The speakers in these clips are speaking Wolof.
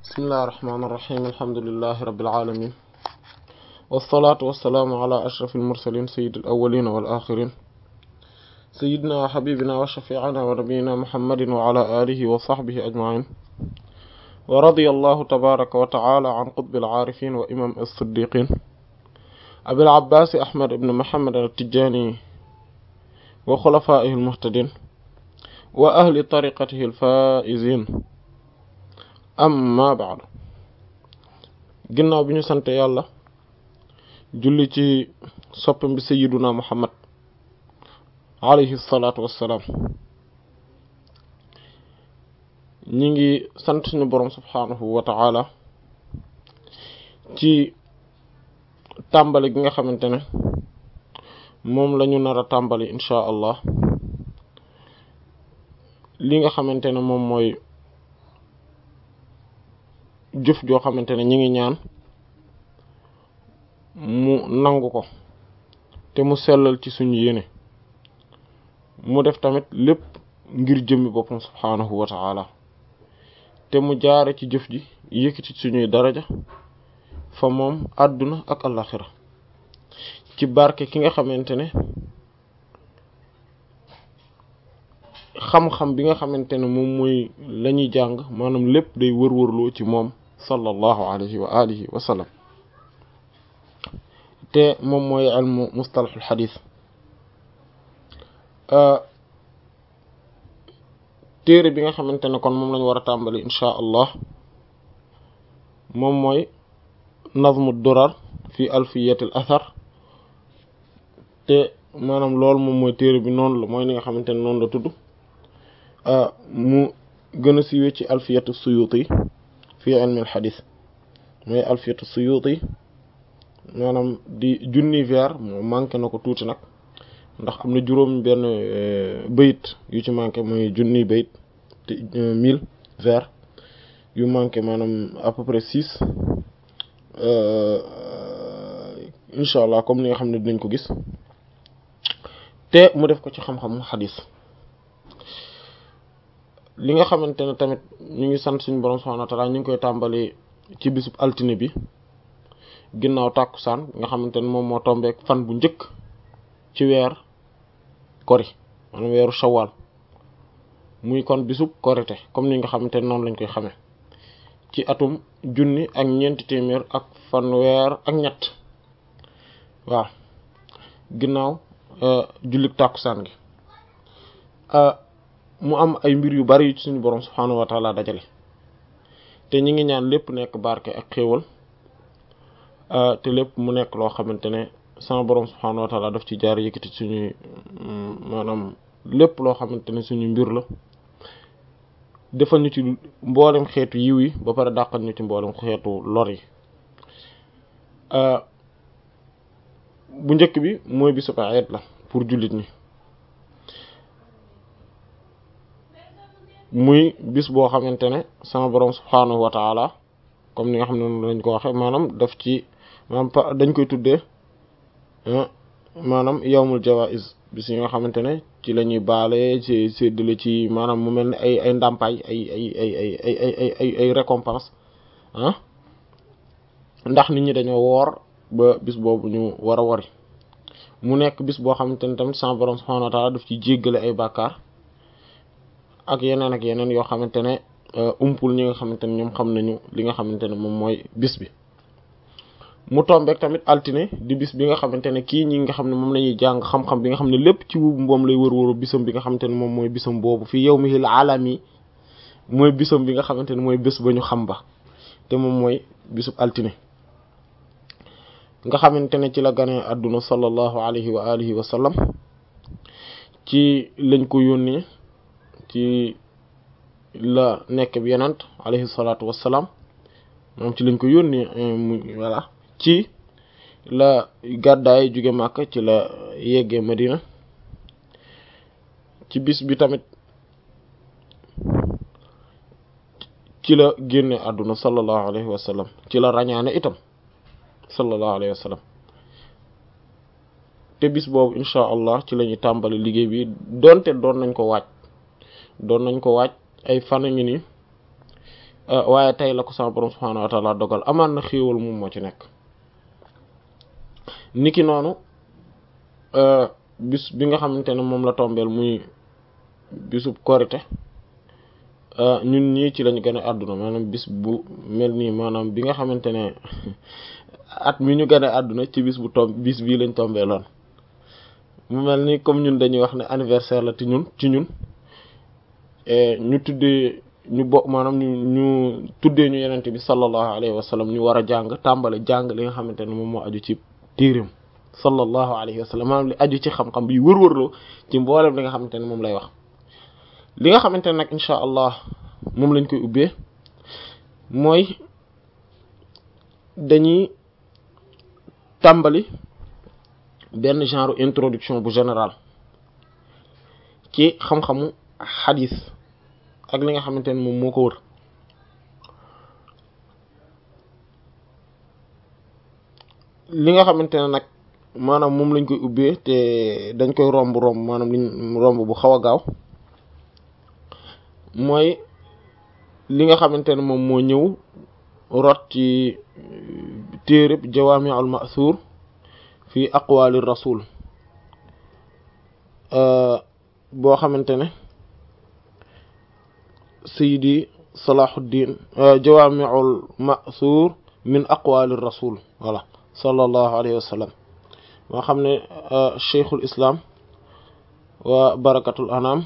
bismillahi irrahmani irrahim alhamdulilahi rabilalamin walsalaatu walsalaamu ala ashraf almursalin sayid alawalina walaxirin sayidina wa xabibina wa shafiicina wa nabiyina muhammadin wa ala alihi wa saxbihi ajmain wa radiya allahu tabaraka wa taala an qutbi alcaarifin wa imam alsiddiqin abil abbaasi ahmad ibn muhammad altijani wa xulafaihi almuhtadin wa ahli tariqatihi alfaizin amma baadu ginnaaw bi ñu sante yàlla julli ci soppam bi sayiduna muhammad alayhi salaatu wassalaam ñi ngi sant suñu boroom subhaanahu wa ta'ala ci tàmbali gi nga xamante ne moom lañu nar a tàmbali inchaa allah li nga xamante ne moom mooy jëf joo xamante ne ñi ngi ñaan mu nangu ko te mu sellal ci suñu yéene mu def tamit lépp ngir jëmmi boppam subhaanahu wa ta'ala te mu jaare ci jëf ji yëkkati suñuy daraja fa moom àdduna ak alaxira ci barke ki nga xamante ne xam-xam bi nga xamante ne moom mooy la ñuy jàng maanaam lépp day wër-wërloo ci moom sallallahu alayhi wa alihi wa sallam te moom mooy ilmu mustalahul xadis téere bi nga xamante ne kon moom lañu war a tàmbali inchaa allah moom mooy nazmu durar fi alfiyatil athar te maanaam loolu moom mooy téere bi noonu la mooy ni nga xamante ne noonu la tudd mu gën a siiwee ci alfiyatu suyuti fi ilmi al xadis mooy alfiyatu suyuti maanaam di junni vers moo manqué na ko tuuti nag ndax am na juróom benn bayit yu ci manqué mooy junni bayit te mille vers yu manqué maanaam à peu près six incha allah comme ni nga xam ne dinañ ko gis te mu def ko ci xam-xamu xadis li nga xamante ne tamit ñu ngi sant suñu borom subhanahu wa ta'ala ñu ngi koy tàmbali ci bisub altine bi ginnaaw tàkkusaan nga xamante ne moom moo tombeek fan bu njëkk ci weer kori maanaam weeru shawwal muy kon bisub korite comme ni nga xamante ne noonu lañ koy xamee ci atum junni ak ñeenti téeméer ak fanweer ak ñett waaw ginnaaw jullik tàkkusaan gi mu am ay mbir yu bari yu ci suñu borom subhaanahu wa taala dajale te ñi ngi ñaan lépp nekk barke ak xéewal te lépp mu nekk loo xamante ne sama borom subhaanahu wa taala daf ci jaar yëkkati suñuy maanaam lépp loo xamante ne suñu mbir la defal ñu ci mboolem xeetu yiw yi ba pare dàqal ñu ci mboolem xeetu lor yi bu njëkk bi mooy bisub Eid la pour jullit ñi muy bis boo xamante ne sama borom subhaanahu wa taala comme ni nga xam ne noonu lañ ko waxe maanaam daf ci maanaam dañ koy tuddee maanaam yawmul jawaiz bis yi nga xamante ne ci la ñuy baale ci séddale ci maanaam mu mel ne ay ay ndàmpaay ay ay ay ay ay ay ay ay récompense ah ndax nit ñi dañoo woor ba bis boobu ñu war a wari mu nekk bis boo xamante ne tamit sama borom subhaanahu wa taala daf ci jéggale ay bàkkaar ak yeneen ak yeneen yoo xamante ne umpul ñi nga xamante ne ñoom xam nañu li nga xamante ne moom mooy bis bi mu tombeek tamit altine di bis bi nga xamante ne kii ñi nga xam ne moom la ñuy jàng xam-xam bi nga xam ne lépp ci wu moom lay wër-wëru bisam bi nga xamante ne moom mooy bisam boobu fii yawmihil alami mooy bisam bi nga xamante ne mooy bés ba ñu xam ba te moom mooy bisub altine nga xamante ne ci la ganee àdduna sallallahu alayhi wa alihi wa sallam ci lañ ko yónnee ci la nekk bi yenant alayhi salaatu wassalaam moom ci lañ ko yónnee mu voilà ci la gàddaay jóge Màkka ci la yeggee Madina ci bis bi tamit ci la génne àdduna sallallahu alayhi wa sallam ci la rañaane itam sallallahu alayhi wa sallam te bis boobu incha allah ci la ñuy tàmbali liggéey bi donte doon nañ ko waaj doon nañ ko waaj ay fan a ngi nii waaye tey la ko sama borom subhaanahu wa taala dogal amaan na xéewal moom moo ci nekk niki noonu bis bi nga xamante ne moom la tombeel muy bisub korite ñun ñii ci lañu gën a àdduna maanaam bis bu mel nii maanaam bi nga xamante ne at mi ñu gën a àdduna ci bis bu tomb bis bii lañ tombeeloon mu mel ni comme ñun dañuy wax ne anniversaire la ci ñun ci ñun ñu tuddee ñu bokk maanaam ñu ñu tuddee ñu yenente bi sallallahu alayhi wa sallam ñu war a jàng tàmbale jàng li nga xamante ne moom moo aju ci téerim sallallahu alayhi wa sallam maanaam li aju ci xam-xam bi wër-wërloo ci mboolem li nga xamante ne moom lay wax li nga xamante ne nag incha allah moom lañ koy ubbee mooy dañuy tàmbali benn genre introduction bu général ci xam-xamu xadis ak li nga xamante ne moom moo ko wër li nga xamante ne nag maanaam moom lañ koy ubbee te dañ koy romb romb maanaam liñ romb bu xaw a gaaw mooy li nga xamante ne moom moo ñëw rot ci téereb jawaami'ul ma'thur fi aqwaali rasul boo xamante ne sayidi salahuddin jawaami'ul ma'thur min aqwaali rasul voilà sallallahu alayhi wa sallam moo xam ne cheikhul islam wa barakatul anam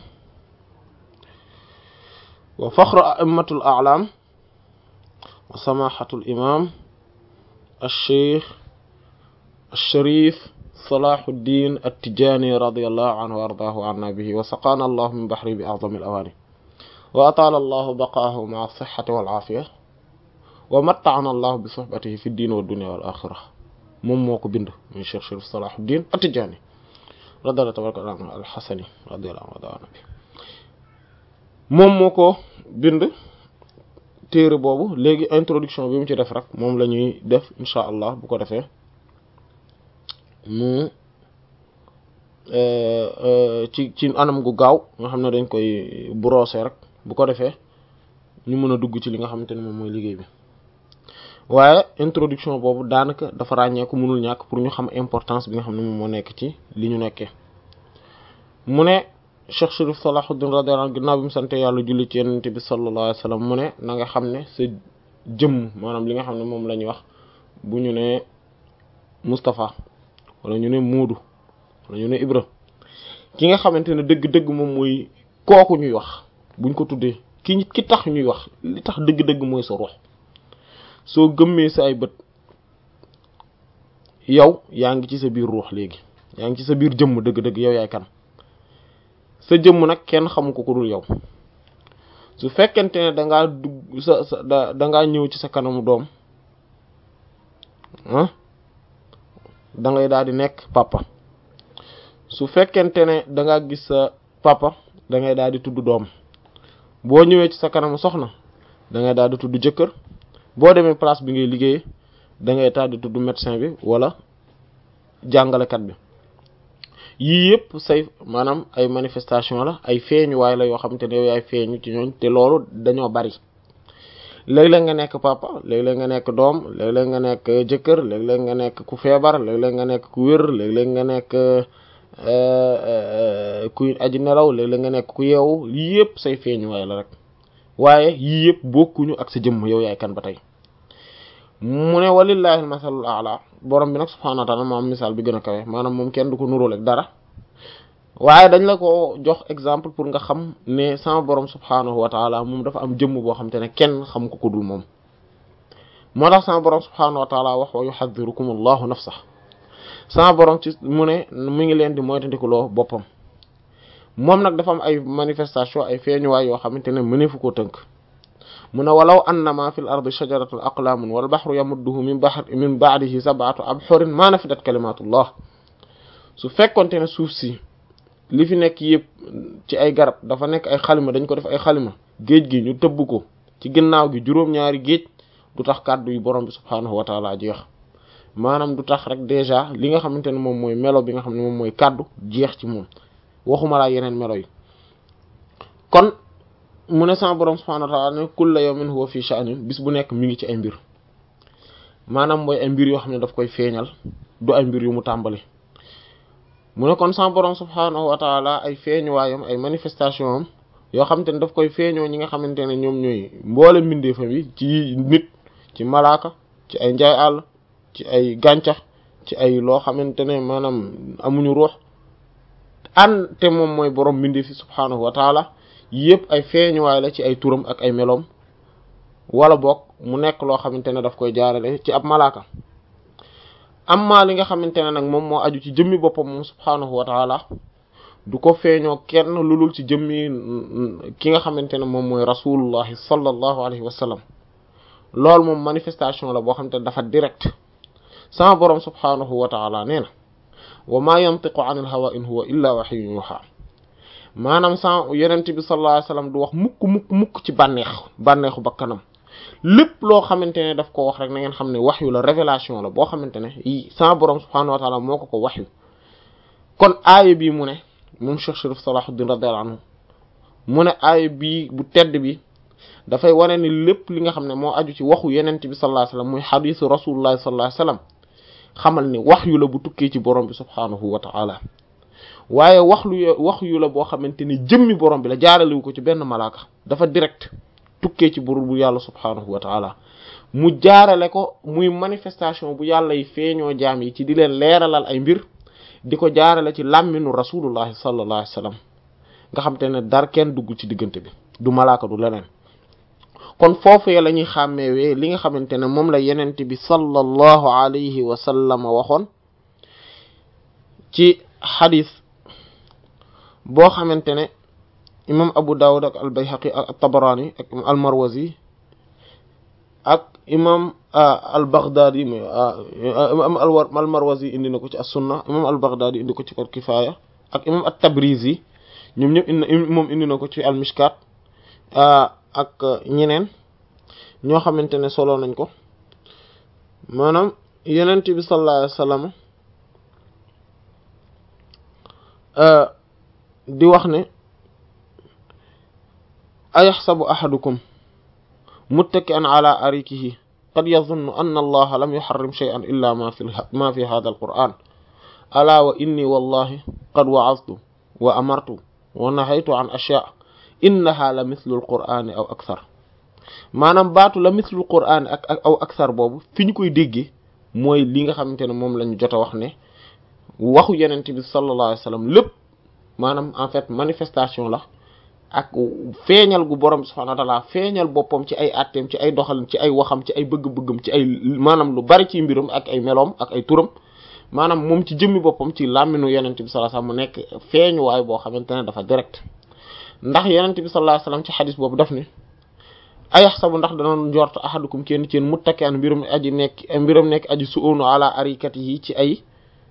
wa faxru a'immatul a'lam wa samahatul imam al-cheikh al-sharif salahuddin at-tijani radiyallahu anhu wa ardaahu anna bihi wa saqana allahu min bahri bi a'zami al-awani wa atala allahu baqaahu ma'a as-sihhati wal afiya wa matta'ana allahu bi suhbatihi fi ad-din wa ad-dunya wal akhirah moom moo ko bind muy cheikh sharif salahuddin at-tijani radiyallahu tabaraka anhu al-hasani radiyallahu anhu moom moo ko bind téere boobu léegi introduction bi mu ci def rek moom la ñuy def incha allah bu ko defee mu ci ci anam gu gaaw nga xam ne dañ koy brosser rek bu ko defee ñu mën a dugg ci li nga xamante ne moom mooy liggéey bi waaye introduction boobu daanaka dafa ràññeeku mënul ñàkk pour ñu xam importance bi nga xam ne moom moo nekk ci li ñu nekkee mu ne Cheikh Chérif Salahuddin radiyallahu anhu ginnaaw bi mu sante yàlla julli ci Yonent bi sallallahu alayhi wa sallam mu ne na nga xam ne sa jëmm maanaam li nga xam ne moom la ñuy wax bu ñu ne Moustapha wala ñu ne Moodu wala ñu ne Ibra ki nga xamante ne dëgg-dëgg moom mooy kooku ñuy wax buñ ko tuddee ki ki tax ñuy wax li tax dëgg-dëgg mooy sa ruux soo gëmmee sa ay bët yow yaa ngi ci sa biir ruux léegi yaa ngi ci sa biir jëmm dëgg-dëgg yow yaay kan sa jëmm nag kenn xamu ko ku dul yow su fekkente ne dangaa dugg sa sa da dangaa ñëw ci sa kanamu doom ah da ngay daal di nekk papa su fekkente ne dangaa gis sa papa da ngay daal di tudd doom boo ñëwee ci sa kanamu soxna da ngay daal di tudd jëkkër boo demee place bi ngay liggéeyee da ngay daal di tudd médecin bi wala jàngalekat bi yii yëpp say maanaam ay manifestation la ay feeñuwaay la yoo xamante ne yow yaay feeñu ci ñooñ te loolu dañoo bari léeg-léeg nga nekk papa léeg-léeg nga nekk doom léeg-léeg nga nekk jëkkër léeg-léeg nga nekk ku feebar léeg-léeg nga nekk ku wér léeg-léeg nga nekk kuy aji nelaw léeg-léeg nga nekk ku yeewu yii yëpp say feeñuwaay la rek waaye yii yëpp bokkuñu ak sa jëmm yow yaay kan ba tey mu ne walillahi almasalul a'la borom bi nag subhanahu wa ta'ala moom misaal bi gën a kawe maanaam moom kenn du ko nuróol ak dara waaye dañ la ko jox exemple pour nga xam ne sama borom subhanahu wa ta'ala moom dafa am jëmm boo xam te ne kenn xam ko ko dul moom moo tax sama borom subhanahu wa ta'ala wax wa yuhadhirukum allahu nafsa sama borom ci mu ne mu ngi leen di moytandikuloo boppam moom nag dafa am ay manifestation ay feeñuwaay yoo xamante ne mëneefu koo tënk mu ne walaw annama fi l ardi shajaratun aqlamun wal bahru yamudduhu min bahr min ba'dihi sab'atu abhurin ma nafidat kalimatullah su fekkonte ne suuf si li fi nekk yëpp ci ay garab dafa nekk ay xalima dañ ko def ay xalima géej gi ñu tëbb ko ci ginnaaw gi juróom-ñaari géej du tax kàddu yu borom bi subhaanahu wa taala jeex maanaam du tax rek déjà li nga xamante ne moom mooy melo bi nga xam ne moom mooy kàddu jeex ci moom waxuma laa yeneen melo yi kon mu ne sama borom subhanahu wa ta'ala ne kulla yawmin huwa fi sha'nin bis bu nekk mi ngi ci ay mbir maanaam mooy ay mbir yoo xam ne daf koy feeñal du ay mbir yu mu tàmbali mu ne kon sama borom subhanahu wa ta'ala ay feeñuwaayam ay manifestation am yoo xamante ne daf koy feeñoo ñi nga xamante ne ñoom ñooy mboole mbindeefa bi ci nit ci malaaka ci ay njaay àll ci ay gàncax ci ay loo xamante ne maanaam amuñu ruux an te moom mooy borom mbindeef fi subhanahu wa taala yëpp ay feeñuwaay la ci ay turam ak ay meloom wala boog mu nekk loo xamante ne daf koy jaarale ci ab malaaka amma li nga xamante ne nag moom moo aju ci jëmmi boppam moom subhanahu wa taala du ko feeñoo kenn lulul ci jëmmi ki nga xamante ne moom mooy rasulullahi sallallahu alayhi wa sallam loolu moom manifestation la boo xamante ne dafa direct sama borom subhanahu wa taala nee na wa ma yantiqu anil hawa in huwa illa wahyun yuha maanaam sa yonent bi sallallahu alayhi wa sallam du wax mukk mukk mukk ci bànneex bànneexu bakkanam lépp loo xamante ne daf ko wax rek na ngeen xam ne waxyu la révélation la boo xamante ne sama borom subhanahu wa taala moo ko ko waxyu kon aaya bii mu ne moom Cheikh Chérif Salahuddin radiyallahu anhu mu ne aaya bii bu tedd bi dafay wane ni lépp li nga xam ne moo aju ci waxu yenent bi sallallahu alayhi wasallam muy xadisu rasulullahi sallallahu alayhi wasallam xamal ni wax yu la bu tukkee ci borom bi subhaanahu wa ta'ala waaye wax lu wax yu la boo xamante ni jëmmi borom bi la jaaralewu ko ci benn malaaka dafa direct tukkee ci bur bu yàlla subhaanahu wa ta'ala mu jaarale ko muy manifestation bu yàlla yi feeñoo jaam yi ci di leen leeralal ay mbir di ko jaarale ci làmminu rasulullahi sallallahu alayhi wasallam nga xam te ne dar kenn dugg ci diggante bi du malaaka du leneen kon foofee la ñuy xàmmeewee li nga xamante ne moom la yenent bi sallallahu alayhi wa sallam waxoon ci xadis boo xamante ne imam abu dawud ak al bayhaqi ak tabarani ak al marwazi ak imam al baghdadi imam al marwazi indi na ko ci as sunna imam al baghdadi indi ko ci al kifaya ak imam at tabrizi ñoom ñëpp indi moom indi na ko ci al mishkat ak ñeneen ñoo xamante ne solo nañ ko maanaam yenent bi sallallahu alayhi wasallam di wax ne ayaxsabu ahadukum muttaki'an ala arikihi qad yadhunnu anna allaha lam yuharrim shay'an illa ma fi ma fi hadha alquran ala wa inni wallahi qad wa'aztu wa amartu wa nahaytu an ashya' innaha la mislul qur'ani aw akthar maanaam baatu la mislul qur'ani ak ak aw akthar boobu fi ñu koy déggee mooy li nga xamante ne moom lañu jot a wax ne waxu yenent bi sallallahu alayhi wasallam lépp maanaam en fait manifestation la ak feeñal gu borom subhanahu wa ta'ala feeñal boppam ci ay atteem ci ay doxalin ci ay waxam ci ay bëgg-bëggam ci ay maanaam lu bari ci mbiram ak ay meloom ak ay turam maanaam moom ci jëmmi boppam ci làmminu yenent bi sallallahu alayhi wasallam mu nekk feeñuwaay boo xamante ne dafa direct ndax yenent bi sallallahu alayhi wasallam ci xadis boobu daf ni ayaxsabu ndax danoon njort ahadukum kenn ci yéen muttaki'an mbirum aji nekk mbirum nekk aji su'unu ala arikatihi ci ay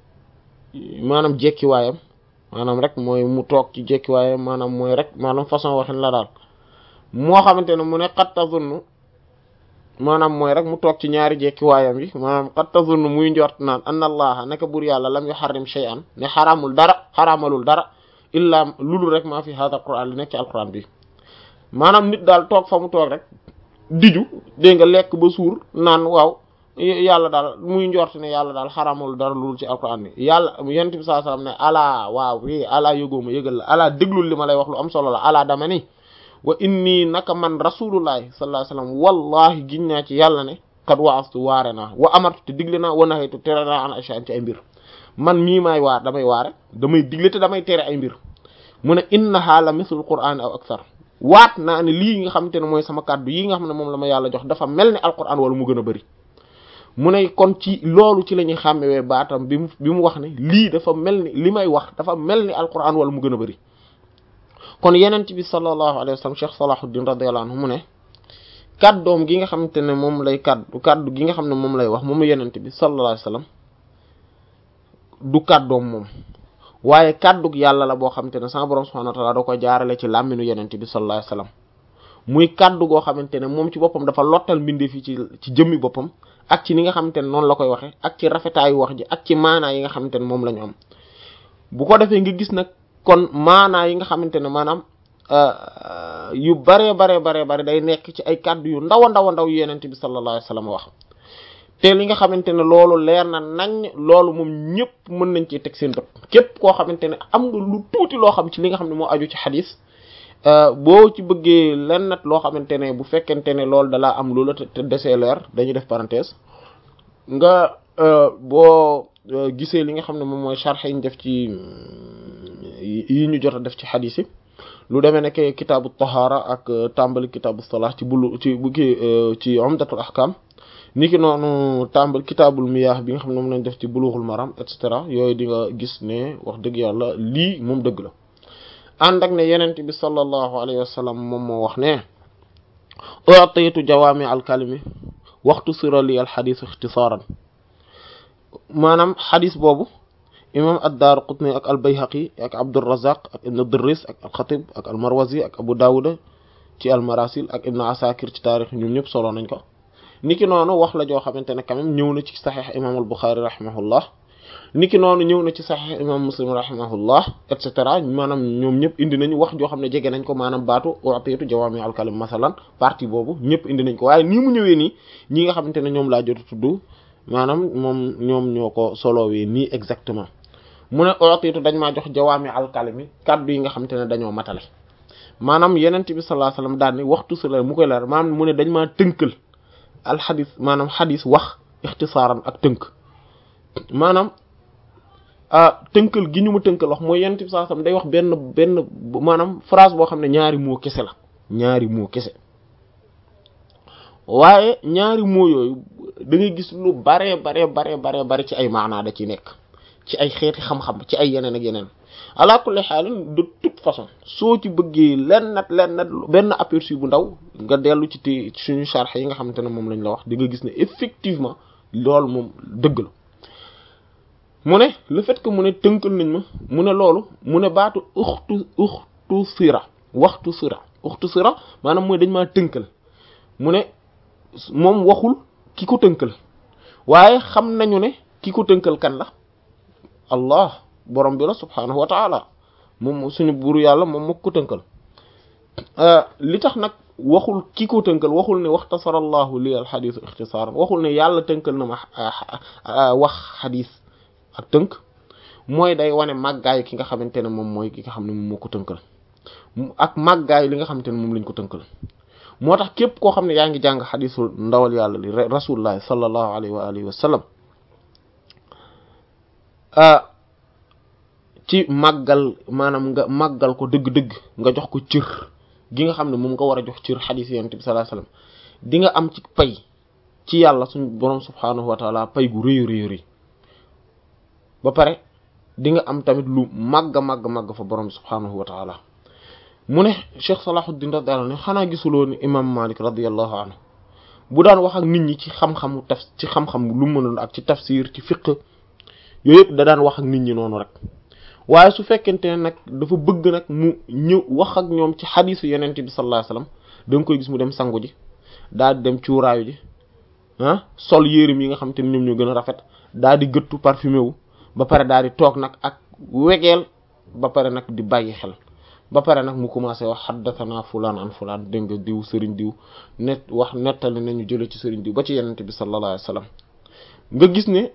maanaam jekkiwaayam maanaam rek mooy mu toog ci jekkiwaayam maanaam mooy rek maanaam façon waxin la daal moo xamante ne mu ne qad tazunnu maanaam mooy rek mu toog ci ñaari jekkiwaayam yi maanaam qad tazunnu muy njort naan anna allaha naka bur yàlla lam yuharrim shay'an ne xaraamul dara xaraamalul dara illa lulu rek maa fi hada alquran li nekk ci alquran bi maanaam nit daal toog fa mu toog rek diju dégg nga lekk ba suur naan waaw yàlla daal muy njort ne yàlla daal xaraamul dara lulu ci alquran bi yàlla yonent bi sallallahu alayhi wasallam ne alaa waaw wi alaa yëgooma yëgal la alaa déglul li ma lay wax lu am solo la alaa dama ni wa inni naka man rasulullahi sallallahu alayhi wasallam wallahi giñ naa ci yàlla ne kat waastu waare naa wa amartu te digle naa wa nahaytu tere naa an ashyan ci ay mbir man mii maay waar damay waare damay digle te damay tere ay mbir mu ne innaha la mislul qur'an aw akthar waat naa ne lii nga xamante ne mooy sama kàddu yi nga xam ne moom la ma yàlla jox dafa mel ni alquran wala mu gën a bëri mu ne kon ci loolu ci la ñuy xàmmewee baatam bi mu bi mu wax ne lii dafa mel ni li may wax dafa mel ni alquran wala mu gën a bëri kon yenent bi sallallahu alayhi wa sallam Cheikh Salahuddin radiyallahu anhu mu ne kàddoom gi nga xamante ne moom lay kàddu kàddu gi nga xam ne moom lay wax moom yenent bi sallallahu alayhi wa sallam du kàddoom moom waaye kàddug yàlla la boo xamante ne sama borom subhanahu wa ta'ala da ko jaarale ci làmminu yenent bi sallallahu alayhi wa sallam muy kàddu goo xamante ne moom ci boppam dafa lottal mbindeef yi ci ci jëmmi boppam ak ci ni nga xamante ne noonu la koy waxe ak ci rafetaayu wax ji ak ci maanaa yi nga xamante ne moom la ñu am bu ko defee nga gis nag kon maanaa yi nga xamante ne maanaam yu bare bare bare bare day nekk ci ay kàddu yu ndaw a ndaw a ndaw yu yenent bi sallallahu alayhi wasallam wax te li nga xamante ne loolu leer na nañ loolu moom ñëpp mën nañ ci teg seen bët képp koo xamante ne am nga lu tuuti loo xam ci li nga xam ne moo aju ci xadis boo ci bëggee lenn nat loo xamante ne bu fekkente ne loolu dalaa am lu la te desee leer dañuy def parenthèse nga boo gisee li nga xam ne moom mooy sharh yi ñu def ci yi ñu jot a def ci xadis yi lu demee nekk kitaabu tahaara ak tàmbali kitaabu salah ci bulu ci bu kii ci umdatul ahkam niki noonu tàmbal kitaabul miyah bi nga xam ne moom lañ def ci bulughul maram et cetera yooyu di nga gis ne wax dëgg yàlla lii moom dëgg la ànd ak ne yenent bi sallallahu alayhi wa sallam moom moo wax ne u'titu jawaami al kalimi waxtu sira li al xadis ixtisaaran maanaam xadis boobu imam ad-Daaraqutni ak al-Bayhaqi ak Abdurrazzaq ak ibn Dirris ak al-Khatib ak al-Marwazi ak Abu Dawud ci al-Marasil ak ibn Asakir ci taarix ñoom ñëpp solo nañ ko niki noonu wax la joo xamante ne quand même ñëw na ci saxiix imam al-Bukhari rahimahullah niki noonu ñëw na ci saxiix imam Muslim rahimahullah et cetera maanaam ñoom ñëpp indi nañu wax joo xam ne jege nañ ko maanaam baatu u'tiitu jawaami al-kalim masalan partie boobu ñëpp indi nañ ko waaye nii mu ñëwee nii ñi nga xamante ne ñoom laa jot a tudd maanaam moom ñoom ñoo ko solowee nii exactement mu ne u'tiitu dañ maa jox jawaami al-kalimi kaddu yi nga xamante ne dañoo matale maanaam yenent bi sallallahu alayhi wasallam daal ni waxtu si la mu koy leer maanaam mu ne dañ maa tënkal alxadis maanaam xadis wax ixtisaaran ak tënk maanaam tënkal gi ñu mu tënkal wax mooy yenent bi sallallahu alayhi wasallam day wax benn benn maanaam phrase boo xam ne ñaari moo kese la ñaari moo kese waaye ñaari moo yooyu da ngay gis lu bare bare bare bare bare ci ay maanaa da ci nekk ci ay xeeti xam-xam ci ay yeneen ak yeneen ala kulli xaalin de toute façon soo ci bëggee lenn nat lenn nat benn aperçu bu ndaw nga dellu ci te suñu charx yi nga xamante ne moom lañ la wax di nga gis ne effectivement loolu moom dëgg la mu ne le fait que mu ne tënkal nañ ma mu ne loolu mu ne baatu uxtu uxtu sira waxtu sira uxtu sira maanaam mooy dañ maa tënkal mu ne moom waxul ki ko tënkal waaye xam nañu ne ki ko tënkal kan la allah borom bi la subhaanahu wa taala moom suñu buuru yàlla moom moo ko tënkal li tax nag waxul ki ko tënkal waxul ne waxtasarallahu li al xadis ixtisaaran waxul ne yàlla tënkal na ma wax xadis ak tënk mooy day wane màggaayu ki nga xamante ne moom mooy ki nga xam ne moom moo ko tënkal ak màggaayu li nga xamante ne moom lañ ko tënkal moo tax képp koo xam ne yaa ngi jàng xadisul ndawal yàlla li rasulullah sallallahu alayhi wa alihi wa sallam ci màggal maanaam nga màggal ko dëgg-dëgg nga jox ko cër gi nga xam ne moom nga war a jox cër xadiis yonent bi sallallahu alayhi wasallam di nga am ci pay ci yàlla suñu borom subhaanahu wa taala pay gu rëy rëy rëy ba pare di nga am tamit lu màgg màgg màgg fa borom subhaanahu wa taala mu ne Cheikh Salahuddin radiyallahu anhu xanaa gisuloo ni imam Malik radiyallahu anhu bu daan wax ak nit ñi ci xam-xamu taf ci xam-xam lu mënoon ak ci tafsir ci fiqh yooyu yëpp da daan wax ak nit ñi noonu rek waaye su fekkente ne nag dafa bëgg nag mu ñëw wax ak ñoom ci xadiisu yenent bi sallallahu alayhi wasallam da nga koy gis mu dem sangu ji daal di dem cuuraayu ji ah sol yéreem yi nga xam te ne ñoom ñoo gën a rafet daal di gëttu parfumé wu ba pare daal di toog nag ak wegeel ba pare nag di bàyyi xel ba pare nag mu commencé wax xaddathana fulaan an fulaan dégg nga diw sëriñ diw net wax nettali nañu jële ci sëriñ diw ba ci yenent bi sallallahu alayhi wasallam nga gis ne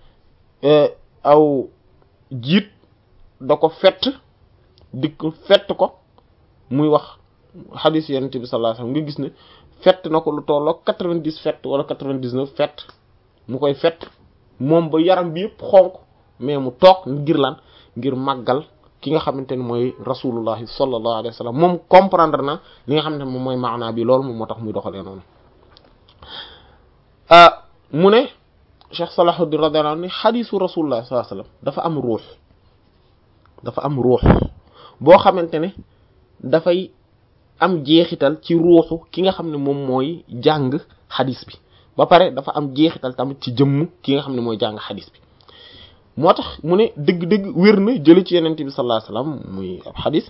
aw jiit da ko fett dikk fett ko muy wax xadiis yenent bi sallallahu alayhi wasallam nga gis ne fett na ko lu tolloo quatre-vingt-dix fett wala quatre-vingt-dix-neuf fett mu koy fett moom ba yaram bi yëpp xonk mais mu toog ngir lan ngir màggal ki nga xamante ne mooy rasulullahi sallallahu alayhi wasallam moom comprendre na li nga xamante ne moom mooy maanaa bi loolu moom moo tax muy doxalee noonu mu ne Cheikh Salahuddin radiyallahu anhu ni xadiisu rasulullah sallallahu alayhi wasallam dafa am ruux dafa am ruux boo xamante ne dafay am jeexital ci ruuxu ki nga xam ne moom mooy jàng xadis bi ba pare dafa am jeexital tamit ci jëmm ki nga xam ne mooy jàng xadis bi moo tax mu ne dëgg-dëgg wér na jële ci yenente bi sallallahu alayhi wasallam muy ab xadis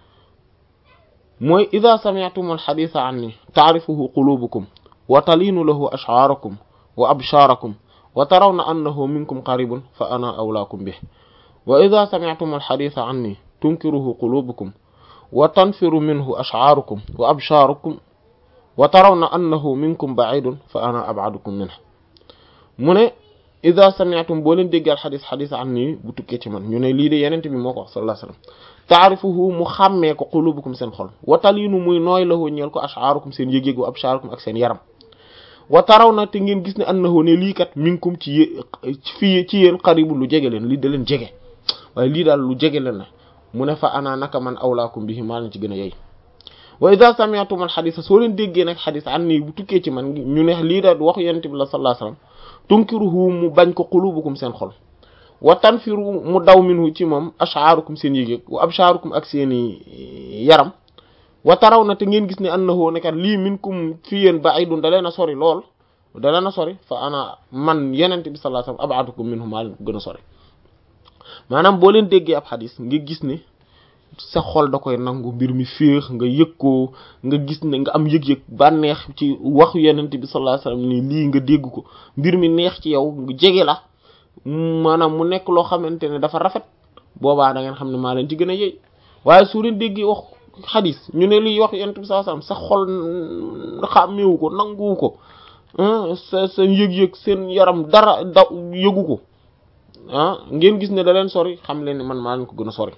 mooy ida sami'tum al xadisa anni taarifuhu qulubukum wa talinu lahu ash'arakum wa absharakum wa tarawna annahu minkum qaribun fa ana awlaakum bih wa ida sami'tum al xadisa anni tunkiruhu qulubukum wa tanfiru minhu ash'aarukum wa abshaarukum wa tarawna annahu minkum ba'idun fa ana ab'adukum minhu mu ne ida sami'tum boo leen déggal xadis xadis an nii bu tukkee ci man ñu ne lii de yenente bi moo ko wax sallallahu alayhi wasallam taarifuhu mu xàmmee ko qulubukum seen xol wa talinu muy nooy lahu ñeel ko ash'aarukum seen yëg-yëg wa abshaarukum ak seen yaram wa taraw na te ngeen gis ne annahu ne lii kat minkum ci yé fii ci yéen qaribu lu jege leen lii da leen jege waaye lii daal lu jege leen na mu ne fa ana naka man awlaakum bihi maa leen ci gën a yey wa idha sami'tum al hadith soo leen déggee nag xadis an nii bu tukkee ci man ñu ne lii daal wax yonent bi la sallallahu alayhi wasallam tunkiruhu mu bañ ko qulubukum seen xol wa tanfiru mu daw minhu ci moom ash'aarukum seen yëg-yëg wa abshaarukum ak seeni yaram wa taraw na te ngeen gis ne annahu ne kat lii minkum fi yéen ba'idun da leen a sori lool da leen a sori fa ana man yenente bi sallallahu alayhi wasallam ab'adukum minhu maa leen ko gën a sori maanaam boo leen déggee ab xadis nga gis ne sa xol da koy nangu mbir mi féex nga yëg ko nga gis ne nga am yëg-yëg bànneex ci waxu yenente bi sallallahu alayhi wasallam ni lii nga dégg ko mbir mi neex ci yow nga jege la maanaam mu nekk loo xamante ne dafa rafet boobaa da ngeen xam ne maa leen ci gën a yey waaye su leen déggee wax xadis ñu ne lii wax yenente bi sallallahu alayhi wasallam sa xol xàmmeewu ko nanguwu ko sa sa yëg-yëg seen yaram dara daw yëgu ko ah ngeen gis ne da leen sori xam leen ne man maa leen ko gën a sori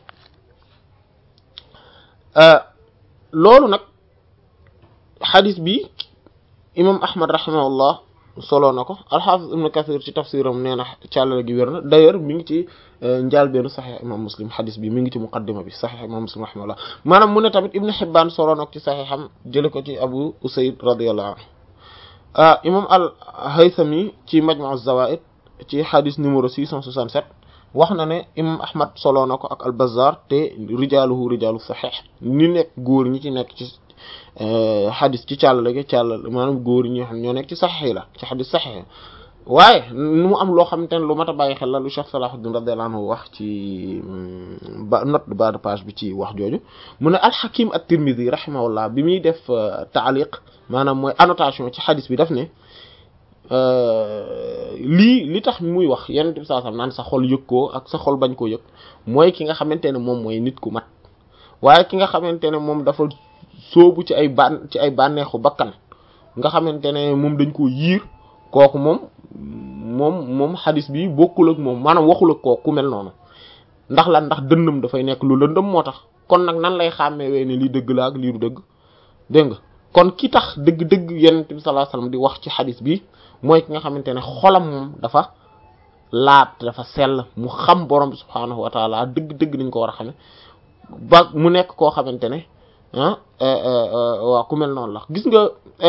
loolu nag xadis bi imam ahmad rahimahullah solo na ko alxaafis ibn kathir ci tafsiram nee na càllale gi wér na d'ailleurs mi ngi ci njaalbeenu saxiix imam muslim xadis bi mi ngi ci muqaddima bi saxiix imam muslim rahimahullah maanaam mu ne tamit ibn hibbaan solo na ko ci saxiixam jële ko ci abu usayd radiyallahu anhu ah imam al haythami ci majmu zawaid ci xadis numéro 667 wax na ne imam ahmad solo na ko ak al bazzar te rijaaluhu rijaalu saxiix ni nekk góor ñi ci nekk ci xadis ci càllale gi càllale maanaam góor ñi xam ñoo nekk ci saxiix la ci xadis saxiix waaye nu mu am loo xamante ne lu mat a bàyyi xel la lu Cheikh Salahuddin radiyallahu anhu wax ci ba note de bas de page bi ci wax jooju mu ne al-Hakim at-Tirmidhi rahimahullah bi muy def taaliq maanaam mooy annotation ci xadis bi daf ne lii li tax muy wax yenn bi saa sam naan sa xol yëg koo ak sa xol bañ koo yëg mooy ki nga xamante ne moom mooy nit ku mat waaye ki nga xamante ne moom dafa soobu ci ay ban ci ay bànneexu bakkan nga xamante ne moom dañ koo yiir kooku moom moom moom xadis bi bokkul ak moom maanaam waxul ak kooku ku mel noonu ndax lan ndax dënnam dafay nekk lu lëndëm moo tax kon nag nan lay xàmmee ne lii dëgg la ak lii du dëgg dégg nga kon ki tax dëgg-dëgg yonent bi sallallahu alayhi wasallam di wax ci xadis bi mooy ki nga xamante ne xolam moom dafa laab dafa sell mu xam borom bi subhaanahu wa taala dëgg-dëgg niñ ko war a xame ba mu nekk koo xamante ne ah waaw ku mel noonu la gis nga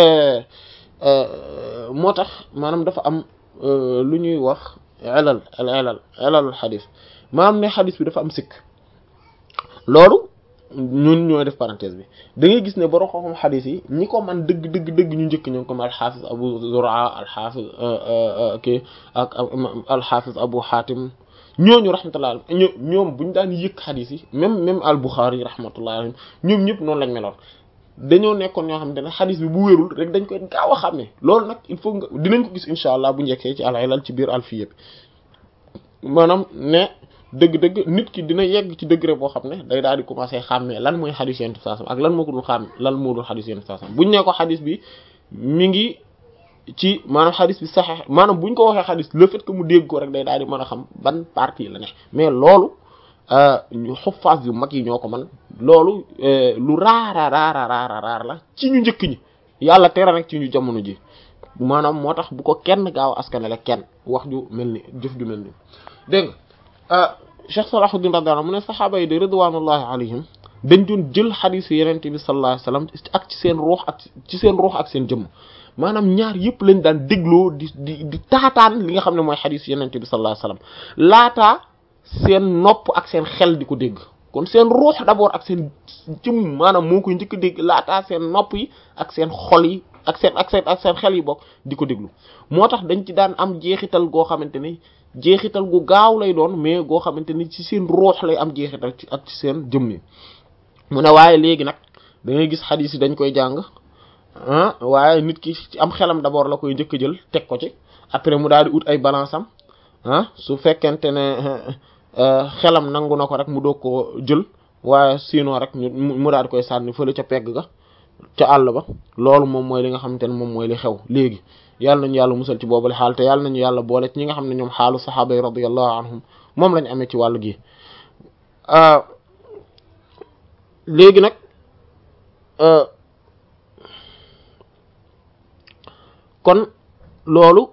moo tax maanaam dafa am lu ñuy wax elal al elal elalul xadis maanaam ne xadis bi dafa am sikk loolu ñun ñooy def parenthèse bi da ngay gis ne borom xam-xam xadis yi ñi ko man dëgg dëgg dëgg ñu njëkk ñoom comme alxaafis abu zura alxaafis kii ak alxaafis abu xaatim ñooñu rahmatullah ño ñoom buñu daan yëkk xadis yi même même al buxaari rahmatullah alayhim ñoom ñëpp noonu lañ meloon dañoo nekkoon ñoo xamante ne xadis bi bu wérul rek dañ koy gaaw a xam ne loolu nag il faut nga dinañ ko gis incha allah bu njëkkee ci al-ilal ci biir alfiya bi maanaam ne dëgg-dëgg nit ki dina yegg ci degré boo xam ne day daal di commencer xàmmee lan mooy xadis yenn saasam ak lan moo ko dul xàmme lan moo dul xadis yenn saasam buñ ne ko xadis bi mi ngi ci maanaam xadis bi saxee maanaam buñ ko waxee xadis le fait que mu dégg ko rek day daal di mën a xam ban partie la ne mais loolu ñu xuffaas yu mag yi ñoo ko man loolu lu raara raara raara raar la ci ñu njëkk ñi yàlla tere rek ci ñu jamono ji maanaam moo tax bu ko kenn gaaw askanale kenn wax ju mel ni jëf ju mel ni dégg nga Cheikh Salahuddin radiyallahu anhu mu ne saxaaba yi de ridwanullahi alayhim dañ doon jël xadiis yeneen bi sallallahu alayhi wasallam ak ci seen ruux ak ci seen ruux ak seen jëmm maanaam ñaar yëpp lañ daan dégloo di di di taataan li nga xam ne mooy xadiis yeneen bi sallallahu alayhi wasallam laataa seen nopp ak seen xel di ko dégg kon seen ruux d'abord ak seen jëmm maanaam moo koy njëkk a dégg laataa seen nopp yi ak seen xol yi ak seen ak seen ak seen xel yi bokk di ko déglu moo tax dañ ci daan am jeexital goo xamante ni jeexital gu gaaw lay doon mais goo xamante ni ci seen ruux lay am jeexital ci ak ci seen jëmm yi mu ne waaye léegi nag da ngay gis xadiis yi dañ koy jàng ah waaye nit ki ci am xelam d'abord la koy njëkk a jël teg ko ci après mu daal di ut ay balance am ah su fekkente ne xelam nangu na ko rek mu doog koo jël waaye sinon rek ñu mu daal di koy sànni fële ca pegg ga ca àll ba loolu moom mooy li nga xamante ne moom mooy li xew léegi yàlla nañu yàlla musal ci boobale xaal te yàlla nañu yàlla boole ci ñi nga xam ne ñoom xaalu saxaaba yi radiyallahu anhum moom lañ amee ci wàllu gi léegi nag kon loolu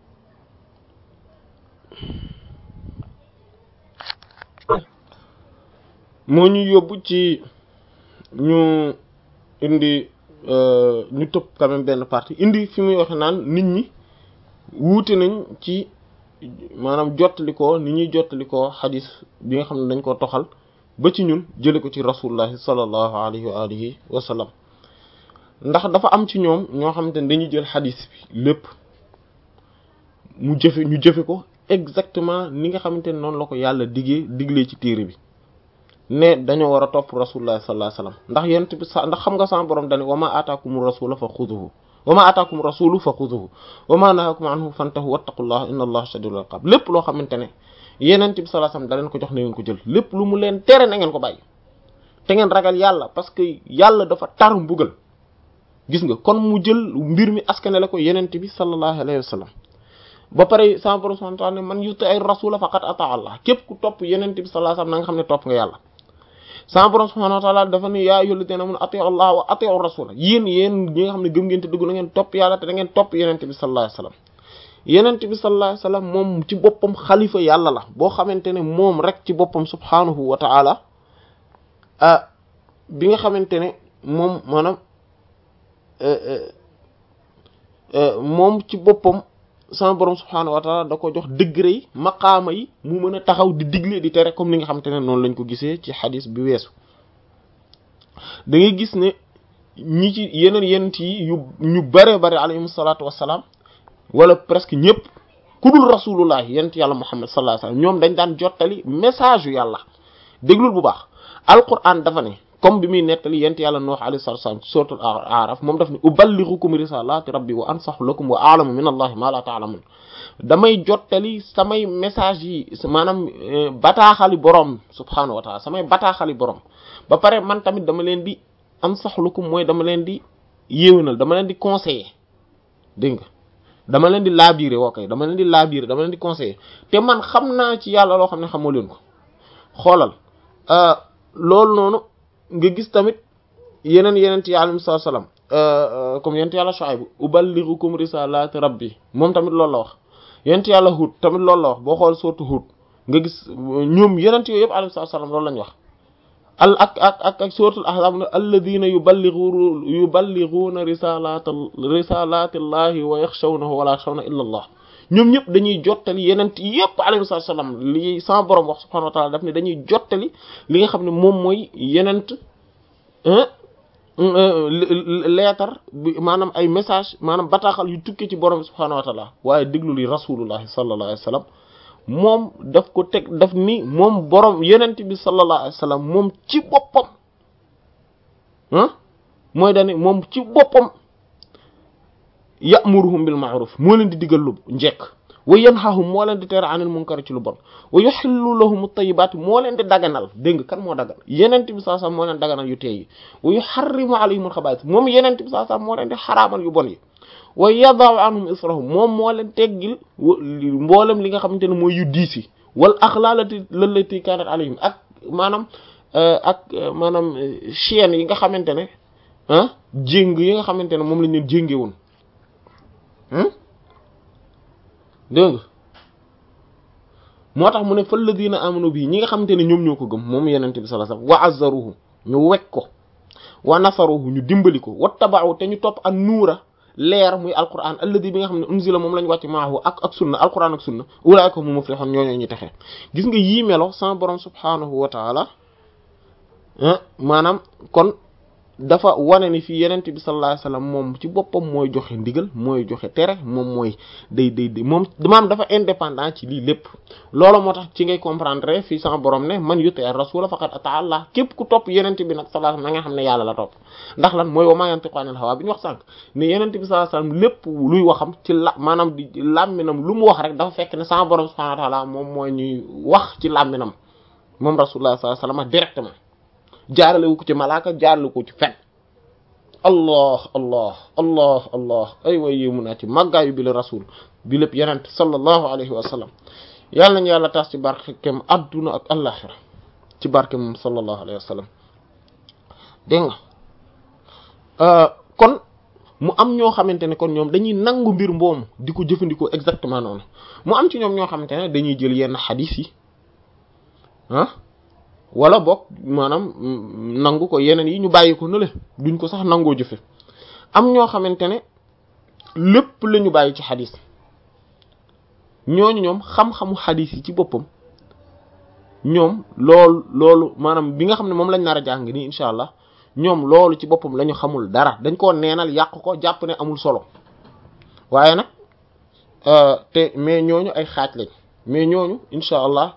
moo ñu yóbbu ci ñu indi ñu tëb quand même benn partie indi fi muy waxe naan nit ñi wuute nañ ci maanaam jottali ko ni ñuy jottali ko xadis bi nga xam ne dañ ko toxal ba ci ñun jële ko ci rasulullahi sallallahu alayhi wa alihi wa sallam ndax dafa am ci ñoom ñoo xamante ne dañuy jël xadis bi lépp mu jëfe ñu jëfe ko exactement ni nga xamante ne noonu la ko yàlla diggee diglee ci téere bi ne dañoo war a topp rasulullah sallallahu alayhi wasallam ndax yent bi sa ndax xam nga sama borom dane wa ma ataakum rasula fa xuduhu wa ma ataakum rasulu fa xuduhu wa ma nahakum anhu fantahu wattaqullaha inna allaha shadidul iqab lépp loo xamante ne yenent bi sallallahu alayhi wasallam da leen ko jox na ngeen ko jël lépp lu mu leen tere na ngeen ko bàyyi te ngeen ragal yàlla parce que yàlla dafa tar mbugal gis nga kon mu jël mbir mi askanele ko yenent bi sallallahu alayhi wasallam ba pare sama borom subhanahu wa ta'ala ne man yuti ay rasula faqad ata allah képp ku topp yenent bi sallallahu alayhi wasallam na nga xam ne topp nga yàlla sama borom subhanahu wa ta'ala dafa ne yaa ayyuhal ladhina amanu ati'u allah wa ati'u rasula yéen yéen ñi nga xam ne gëm ngeen te dugg na ngeen topp yàlla te da ngeen topp yenent bi sallallahu alayhi wasallam yenent bi sallallahu alayhi wasallam moom ci boppam xalifa yàlla la boo xamante ne moom rek ci boppam subhanahu wa ta'ala ah bi nga xamante ne moom maanaam moom ci boppam sama borom subhanahu wa ta'ala da ko jox degré yi maqaama yi mu mën a taxaw di digle di tere comme ni nga xamante ne noonu lañ ko gisee ci xadis bi weesu da ngay gis ne ñi ci yeneen yenent yi yu ñu bare bare alayhim salaatu wassalaam wala presque ñëpp ku dul rasulullah yenent yàlla muhammad sallallahu alayhi wasallam ñoom dañ daan jottali message yu yàlla déglul bu baax alquran dafa ne comme bi muy nettali yent yàlla nuux alayhi salatu wasalam ci suratul a'raf moom daf ne uballighukum risalati rabbi wa ansahu lakum wa a'lamu min allahi ma la ta'lamun damay jottali samay message yi maanaam bataaxali borom subhanahu wa ta'ala samay bataaxali borom ba pare man tamit dama leen di ansahu lakum mooy dama leen di yéwénal dama leen di conseiller dégg nga dama leen di laabiire woo kay dama leen di laabiire dama leen di conseiller te man xam naa ci yàlla loo xam ne xamoo leen ko xoolal loolu noonu nga gis tamit yeneen yeneen ci alayhi salaam comme yent yàlla Shuayb uballighukum risalati rabbi moom tamit loolu la wax yent yàlla Hud tamit loolu la wax boo xool sourate Hud nga gis ñoom yeneen yooyu yëpp alayhi salaam loolu lañ wax al ak ak ak ak suratul ahzab ne alladhina yuballighu yuballighuna risalata risalati llahi wa yakhshawnahu wa la yakhshawna illa allah ñoom ñëpp dañuy jottali yeneen yëpp alayhi salaam li sama borom wax subhanahu wa ta'ala daf ne dañuy jottali li nga xam ne moom mooy yeneen leetar bi maanaam ay message maanaam bataaxal yu tukkee ci borom subhanahu wa ta'ala waaye déglu li rasulullahi sallallahu alayhi wa sallam moom daf ko teg daf ni moom borom yeneen bi sallallahu alayhi wa sallam moom ci boppam ah mooy dani moom ci boppam. ya'muruhum bil ma'ruf moo leen di digal lu njekk wa yanhahum moo leen di tere anil munkar ci lu bon wa yuhillu lahum at-tayyibat moo leen di daganal dégg nga kan moo daganal yenent bi sallallahu alayhi wasallam moo leen daganal yu teey yi wa yuharrimu alayhim al-khaba'ith moom yenent bi sallallahu alayhi wasallam moo leen di xaraamal yu bon yi wa yada'u anhum israhum moom moo leen teggil mboolem li nga xamante ne mooy yu diis yi wal aghlaalati lallati kanat alayhim ak maanaam ak maanaam chaîne yi nga xamante ne ah jéng yi nga xamante ne moom lañ leen jénge woon dégg nga moo tax mu ne fal ladina amanu bii ñi nga xamante ne ñoom ñoo ko gëm moom yenente bi sallallahu alayhi wasallam wa azzaruhu ñu wekk ko wa nasaruhu ñu dimbali ko wattaba'u te ñu topp an nuura leer muy alquran alladi bi nga xam ne unzila moom lañ wàcc maahu ak ak sunna alquran ak sunna ulaa'ika hum muflihun ñooñoo ñu texe gis nga yii melo sama borom subhanahu wa ta'ala maanaam kon dafa wane ni fii yenent bi sallallahu alayhi wasallam moom ci boppam mooy joxe ndigal mooy joxe tere moom mooy day day day moom maanaam dafa indépendant ci lii lépp loolu moo tax ci ngay comprendre fii sama borom ne man yuti ar-rasul faqad ata Allah képp ku topp yenent bi nag sallallahu alayhi wasallam na nga xam ne yàlla la topp ndax lan mooy wa ma yantiqu anil hawa bi ñu wax sànq ne yenent bi sallallahu alayhi wasallam lépp luy waxam ci la maanaam di làmminam lu mu wax rek dafa fekk ne sama borom subhanahu wa ta'ala moom mooy ñuy wax ci làmminam moom rasulullah sallallahu alayhi wasallam directement jaarale ko ci malaaka jaarale ko ci fen allah allah allah allah ay way yéemu naa ci màggaayu bi la rasul bi lépp yenent sallallahu alayhi wa sallam yàlla nañu yàlla taas ci barkeem adduna ak allaxira ci barke moom sallallahu alayhi wa sallam dégg nga kon mu am ñoo xamante ne kon ñoom dañuy nangu mbir mboomu di ko jëfandikoo exactement noonu mu am ci ñoom ñoo xamante ne dañuy jël yenn xadis yi ah wala boog maanaam nangu ko yeneen yi ñu bàyyi ko nële duñ ko sax nangoo jëfe am ñoo xamante ne lépp la ñu bàyyi ci xadis ñooñu ñoom xam-xamu xadis yi ci boppam ñoom loolu loolu maanaam bi nga xam ne moom lañ nar a jàng nii incha allah ñoom loolu ci boppam la ñu xamul dara dañ koo neenal yàq ko jàpp ne amul solo waaye nag te mais ñooñu ay xaaj lañ mais ñooñu incha allah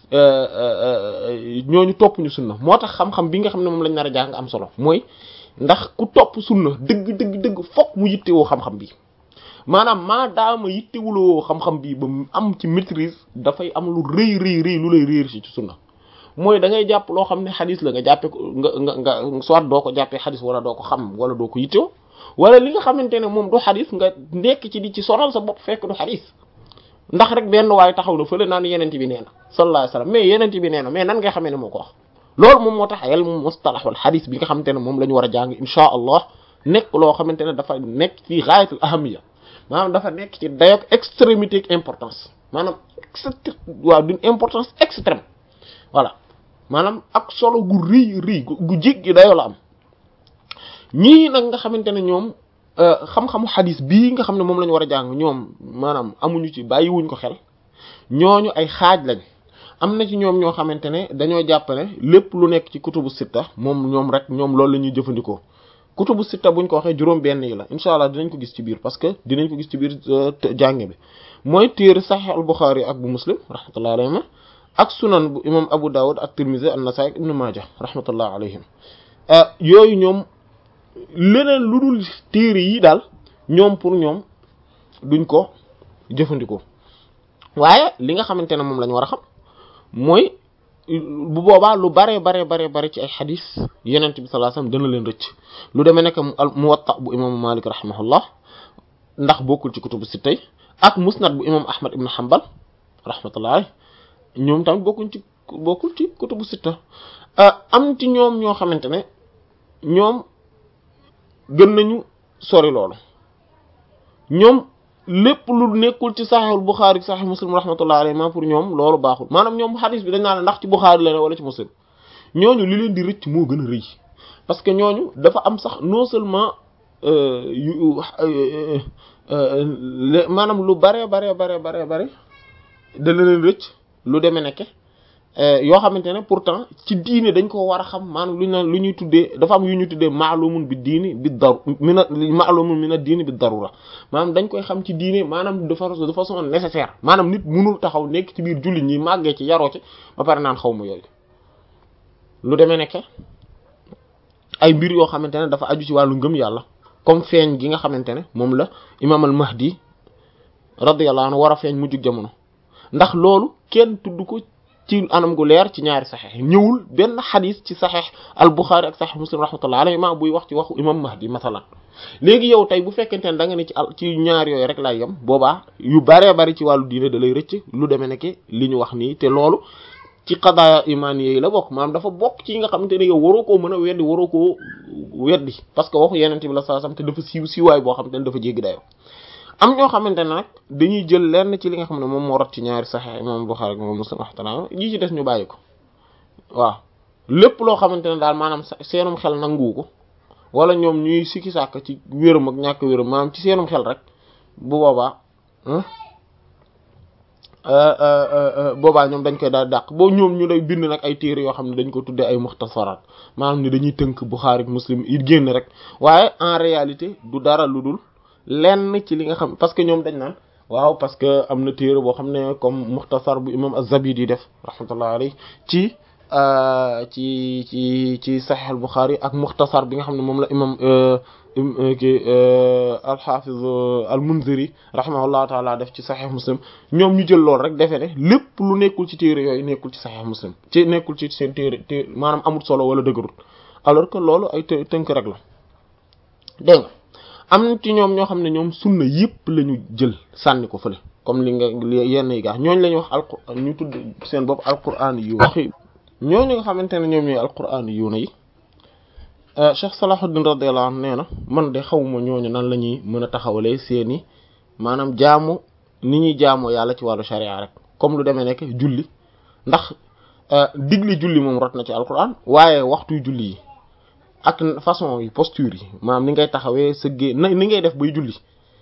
ñooñu topp ñu sunna moo tax xam-xam bi nga xam ne moom lañ nar a jàng am solo mooy ndax ku topp sunna dëgg dëgg dëgg fokk mu yittewoo xam-xam bi maanaam maa daama yittewuloo xam-xam bi ba am ci maîtrise dafay am lu rëy rëy rëy lu lay réer si ci sunna mooy da ngay jàpp loo xam ne xadis la nga jàppee ko nga nga nga soit doo ko jàppee xadis wala doo ko xam wala doo ko yittewoo wala li nga xamante ne moom du xadis nga nekk ci di ci sonal sa bopp fekk du xadis ndax rek benn waaye taxaw na fële naan yenente bi nee na sallallahu alayhi wasallam mais yenente bi nee na mais nan ngay xamee ne moo ko wax loolu moom moo tax ilmu mustalah wal xadis bi nga xamante ne moom la ñu war a jàng insha allah nekk loo xamante ne dafa nekk ci ghayatul ahamiya maanaam dafa nekk ci dayok extrémité ak importance maanaam extré waaw d'une importance extrême voilà maanaam ak solo gu rëy rëy gu jéggi dayoo la am ñii nag nga xamante ne ñoom xam-xamu xadis bii nga xam ne moom la ñu war a jàng ñoom maanaam amuñu ci bàyyiwuñ ko xel ñooñu ay xaaj lañ am na ci ñoom ñoo xamante ne dañoo jàpp ne lépp lu nekk ci kutubu sitta moom ñoom rek ñoom loolu la ñuy jëfandikoo kutubu sitta buñ ko waxee juróom benn yi la incha allah dinañ ko gis ci biir parce que dinañ ko gis ci biir jànge bi mooy téere Sahih al-Bukhari ak bu Muslim rahmatullahi alayhim ak sunan bu imam Abu Dawud ak Tirmidhi an-Nasa'i ibn Majah rahmatullahi alayhim yooyu ñoom leneen lu dul téere yi daal ñoom pour ñoom duñ ko jëfandikoo waaye li nga xamante ne moom la ñu war a xam mooy bu boobaa lu bare bare bare bare ci ay xadis yenent bi sallallahu alayhi wasallam dana leen rëcc lu demee nekk al muwatta bu imaamu malik rahimahullah ndax bokkul ci kutubu sittay ak musnad bu imam ahmad ibn hanbal rahmatullah ñoom tamit bokkuñ ci bokkul ci kutubu sitta am ci ñoom ñoo xamante ne ñoom gën nañu sori loolu ñoom lépp lu nekkul ci saxiixul Buxaari saxiix Muslim rahmatullahi alayhi ma pour ñoom loolu baaxul maanaam ñoom xadis bi dañ naan ndax ci Buxaari la ne wala ci Muslim ñooñu li leen di rëcc moo gën a rëy parce que ñooñu dafa am sax non seulement yu maanaam lu bare bare bare bare bare dana leen rëcc lu demee nekke yoo xamante ne pourtant ci diine dañ ko war a xam maanaam lu ñu naan lu ñuy tuddee dafa am yu ñuy tuddee maalumun bi diini bi daru mina maalumun mina diini bi darura maanaam dañ koy xam ci diine maanaam de façon de façon nécessaire maanaam nit mënul taxaw nekk ci biir jullit ñi màggee ci yaroo ci ba pare naan xaw ma yooyu lu demee nekke ay mbir yoo xamante ne dafa aju ci wàllu ngëm yàlla comme feeñ gi nga xamante ne moom la imaam al mahdi radiyallahu anhu war a feeñ mujjug jamono ndax loolu kenn tudd ko ci anam gu leer ci ñaari saxeex ñëwul benn xadis ci saxeex al buxaari ak saxeex muslim rahmatullah alayhi ma buy wax ci waxu imam mahdi masalan léegi yow tey bu fekkente ne da nga ne ci al ci ñaar yooyu rek laay yem boobaa yu baree bari ci wàllu diine da lay rëcc lu demee nekk li ñu wax nii te loolu ci qadaaya imaan yi la bokk maanaam dafa bokk ci yi nga xamante ne yow waroo koo mën a weddi waroo koo weddi parce que waxu yenente bi la saa sam te dafa siiw siiwaay boo xamante ne dafa jéggi dayoo am ñoo xamante ne nag dañuy jël lenn ci li nga xam ne moom moo rot ci ñaari saxeex imam Buxaari ak imam Muslim rahmatullah yi ci des ñu bàyyi ko waaw lépp loo xamante ne daal maanaam seenum xel nangu ko wala ñoom ñuy sikki sàkk ci wéram ak ñàkk wéram maanaam ci seenum xel rek bu boobaa boobaa ñoom dañ koy daal dàq boo ñoom ñu lay bind nag ay téere yoo xam ne dañ ko tuddee ay muxtasaraat maanaam ni dañuy tënk Buxaari ak Muslim it génn rek waaye en réalité du dara lu dul lenn ci li nga xam parce que ñoom dañ naan waaw parce que am na téere boo xam ne comme muxtasar bu imam az-Zabidi def rahmatullah alayhi ci ci ci ci Sahih al-Bukhari ak mukhtasar bi nga xam ne moom la imam ki al-Hafiz al-Munziri rahimahullahu taala def ci Sahih Muslim ñoom ñu jël lool rek defe ne lépp lu nekkul ci téere yooyu nekkul ci Sahih Muslim ci nekkul ci seen téere té maanaam amul solo wala dëgërut alors que loolu ay tënk rek la dégg nga am ci ñoom ñoo xam ne ñoom sunna yëpp la ñu jël sànni ko fële comme li nga yenn yi gaa ñooñu la ñuy wax alquran ñu tudd seen bopp alquran yu waxi ñooñu nga xamante ne ñoom ñooy alquran yu na yi Cheikh Salahuddin radiyallahu anhu nee na man de xawma ñooñu nan la ñuy mën a taxawalee seeni maanaam jaamu ni ñuy jaamoo yàlla ci wàllu sharia rek comme lu demee nekk julli ndax digle julli moom rot na ci alquran waaye waxtu julli yi ak façon yi posture yi maanaam ni ngay taxawee sëggee ni ngay def bay julli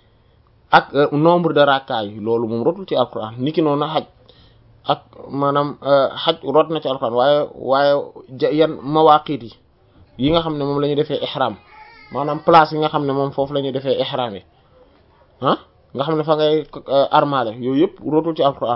ak nombre de rakka yi loolu moom rotul ci alquran niki noonu xaj ak maanaam xaj rot na ci alquran waaye waaye yan mawaqit yi yi nga xam ne moom la ñuy defee ihram maanaam place yi nga xam ne moom foofu la ñuy defee ihram yi ah nga xam ne fa ngay armale yooyu yëpp rotul ci alquran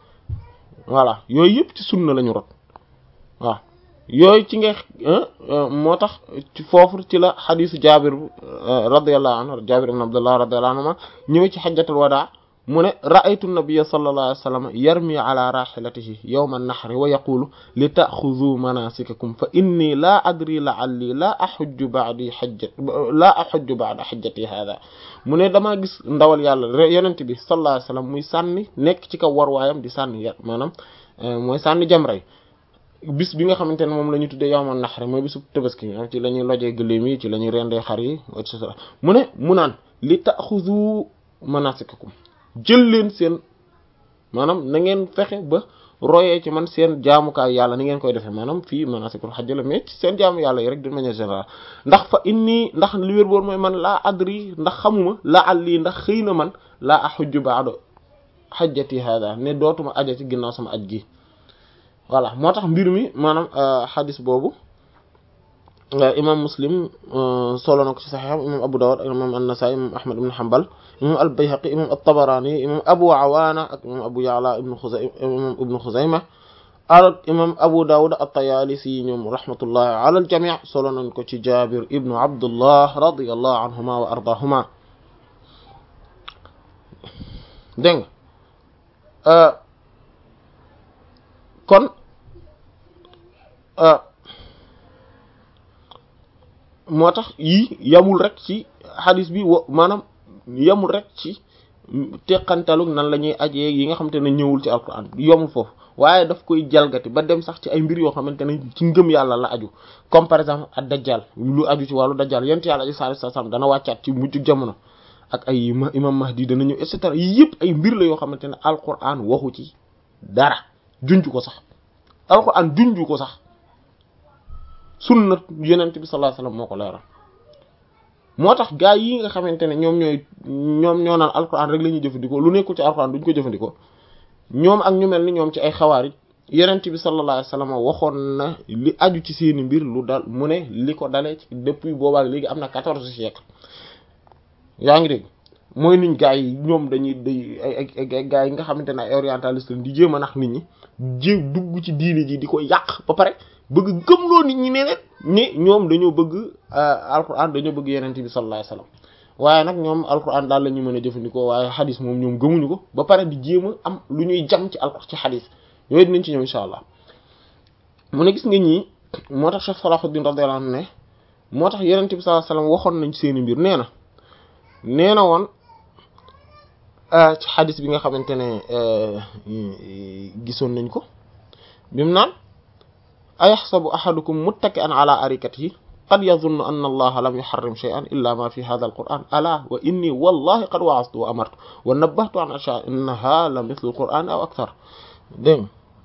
voilà yooyu yëpp ci sunna la ñu rot waaw yooyu ci nga moo tax ci foofu ci la xadisu jabir radiyallahu anhu jabir ibn abdullah radiyallahu anhu ñëwee ci xajjatul wadaa mu ne ra'aytu nabiyya sallallahu alayhi wa sallam yarmi ala rahilatihi yawma an-nahri wa yaqulu li ta'khudhu manasikakum fa inni la adri la'alli la ahujju ba'di hajjat la ahujju ba'da hajjati hadha mu ne damaa gis ndawal yàlla yonent bi sallallahu alayhi wa sallam muy sànni nekk ci kaw war waayam di sànni yar maanaam mooy sànni jamray bis bi nga xamante ne moom la ñu tuddee yawma an-nahr mooy bisu tabaski ci la ñuy lojee gëléem yi ci la ñuy rendee xar yi et cetera mu ne mu naan li ta'khudhu manasikakum jël leen seen maanaam na ngeen fexe ba royee ci man seen jaamukaay yàlla ni ngeen koy defee maanaam fii manasikul hajj la mais ci seen jaamu yàlla yi rek de manière générale ndax fa inni ndax li wér boor mooy man laa adri ndax xamuma laa àlli ndax xëy na man laa ahujju ba'da hajjati hada ne dootuma aja ci ginnaaw sama aj gi voilà moo tax mbir mi maanaam xadis boobu imam muslim solo na ko ci saxiixam imam abu dawud imam an-nasa'i imam ahmad ibn hanbal imam al-bayhaqi imam at-tabarani imam abu awaana ak imam abu ya'la ibn khuzayma imam ibn khuzayma ak imam abu dawud at-tayalisi ñoom rahmatullahi ala al-jami' solo nañ ko ci jabir ibnu abdullah radiyallahu anhuma wa ardahuma dégg nga kon moo tax yii yamul rek ci xadis bi wa maanaam yamul rek ci teqantalug nan la ñuy ajee yi nga xamante ne ñëwul ci alquran yomul foofu waaye daf koy jalgati ba dem sax ci ay mbir yoo xamante ne ci ngëm yàlla la aju comme par exemple ak dajjal lu aju ci wàllu dajjal yent yàlla aji sallallahu alayhi wasallam dana wàccaat ci mujj jamono ak ay imam mahdi dana ñëw et cetera yii yëpp ay mbir la yoo xamante ne alquran waxu ci dara junj ko sax alquran junj ko sax sunna yenent bi sallallahu alayhi wasallam moo ko leeral moo tax gaa yi nga xamante ne ñoom ñooy ñoom ñoo naan alquran rek la ñuy jëfandikoo lu nekkul ci alquran duñ ko jëfandikoo ñoom ak ñu mel ni ñoom ci ay xawaarij yenent bi sallallahu alayhi wasallam waxoon na li aju ci seeni mbir lu dal mu ne li ko dalee ci depuis boobaak léegi am na quatorze siècle yaa ngi dégg mooy niñ gaa yi ñoom dañuy day ay ay gaa yi nga xamante ne ay orientaliste di jéem a nax nit ñi jé dugg ci diini ji di ko yàq ba pare bëgg gëmloo nit ñi ne leen ni ñoom dañoo bëgg alquran dañoo bëgg yenente bi sallallahu alayhi wasallam waaye nag ñoom alquran daal la ñu mën a jëfandikoo waaye xadis moom ñoom gëmuñu ko ba pare di jéem a am lu ñuy jam ci alquran ci xadis yooyu dinañ ci ñëw insha allah mu ne gis nga ñii moo tax Cheikh Salahuddin radiyallahu anhu ne moo tax yenente bi sallallahu alayhi wasallam waxoon nañ seeni mbir nee na nee na woon ci xadis bi nga xamante ne gisoon nañ ko bimu naan ayaxsabu ahadukum muttaki'an ala arikatihi qad yadhunnu anna allaha lam yuharrim shay'an illa ma fi hadha alquran ala wa inni wallahi qad wa'aztu wa amartu wa nabbahtu an ashya innaha la mithlu alquran aw akthar dégg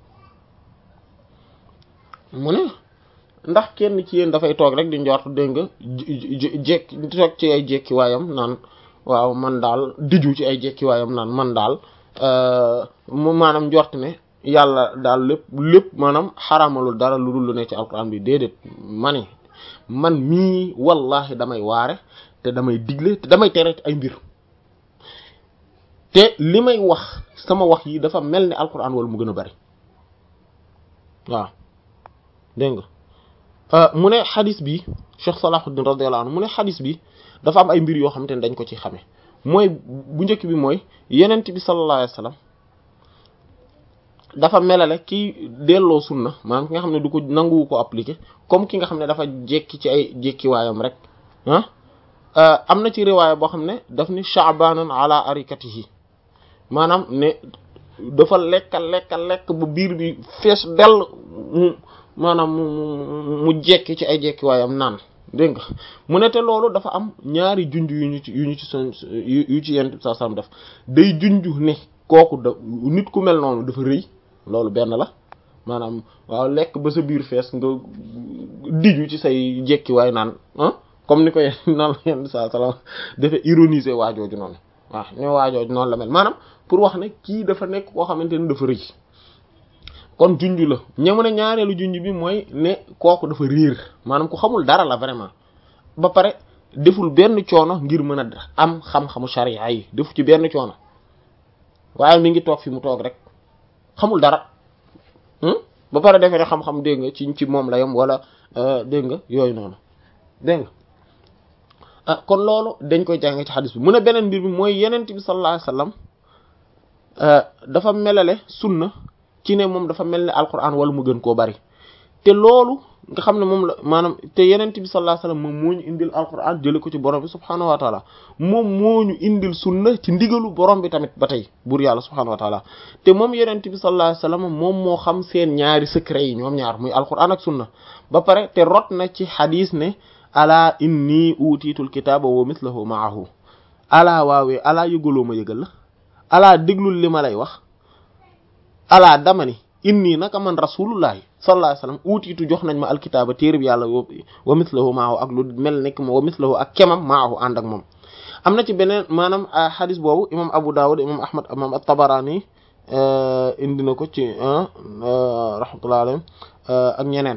mu ne ndax kenn ci yéen dafay toog rek di njort dégg nga jekki toog ci ay jekki waayam naan waaw man daal diju ci ay jekki waayam naan man daal mu maanaam njort ne yàlla daal lépp lépp maanaam xaramalul dara lu dul lu ne ci alquran bi déedéet ma ne man mii wallahi damay waare te damay digle te damay tere ay mbir te li may wax sama wax yi dafa mel ni alquran wala mu gën a bari waaw dégg nga mu ne xadis bi Cheikh Salahuddin radiyallahu anhu mu ne xadis bi dafa am ay mbir yoo xamante ne dañ ko ci xame mooy bu njëkk bi mooy yenent bi sallallahu alayhi wasallam dafa melale ki delloo sunna maanaam ki nga xam ne du ko nanguwu ko appliquer comme ki nga xam ne dafa jekki ci ay jekkiwaayam rek ah am na ci riwaaya boo xam ne daf ni sha'banan ala arikatihi maanaam ne dafa lekka lekka lekk ba biir bi fees dell mu maanaam mu mu jekki ci ay jekkiwaayam naan dégg nga mu ne te loolu dafa am ñaari junj yu ñu ci yu ñu ci son yu ci yenn saa sam def day junj ne kooku da nit ku mel noonu dafa rëy loolu benn la maanaam waaw lekk ba sa biir fees nga diju ci say jekkiwaay naan ah comme ni ko yenn noonu la yenn saa salaam dafa ironiser waajooju noonu waaw ne waajooju noonu la mel maanaam pour wax ne kii dafa nekk koo xamante ni dafa rëy kon junj la ñamu ne ñaareelu junj bi mooy ne kooku dafa riir maanaam ku xamul dara la vraiment ba pare deful benn coono ngir mën a am xam-xamu sharia yi defu ci benn coono waaye mi ngi toog fi mu toog rek xamul dara ba pare defee ne xam-xam dégg nga ci ci moom la yam wala dégg nga yooyu noonu dégg nga ah kon loolu dañ koy jàng ci xadis bi mu ne beneen mbir bi mooy yenent bi sallallahu alayhi wasallam dafa melale sunna ci ne moom dafa mel ne alquran wala mu gën koo bari te loolu nga xam ne moom la maanaam te yenent bi sallallahu alayhi wasallam moom moo ñu indil alquran jële ko ci borom bi subhaanahu wa taala moom moo ñu indil sunna ci ndigalu borom bi tamit ba tey buur yàlla subhaanahu wa taala te moom yenent bi sallallahu alayhi wasallam moom moo xam seen ñaari secret yi ñoom ñaar muy alquran ak sunna ba pare te rot na ci xadis ne ala inni utiitul kitaaba wa mithlahu maahu alaa waawee alaa yëgaloo ma yëgal la alaa déglul li ma lay wax alaa dama ni inni naka man rasulullahi sallallahu alayhi wasallam uutiitu jox nañ ma alkitaaba téere bi yàlla wa mithlahu maahu ak lu mel nekk wa mithlahu ak kemam maahu ànd ak moom am na ci beneen maanaam xadis boobu imam Abu Dawud imam Ahmad imam at-Tabarani indi na ko ci rahmatullahi alayhim ak ñeneen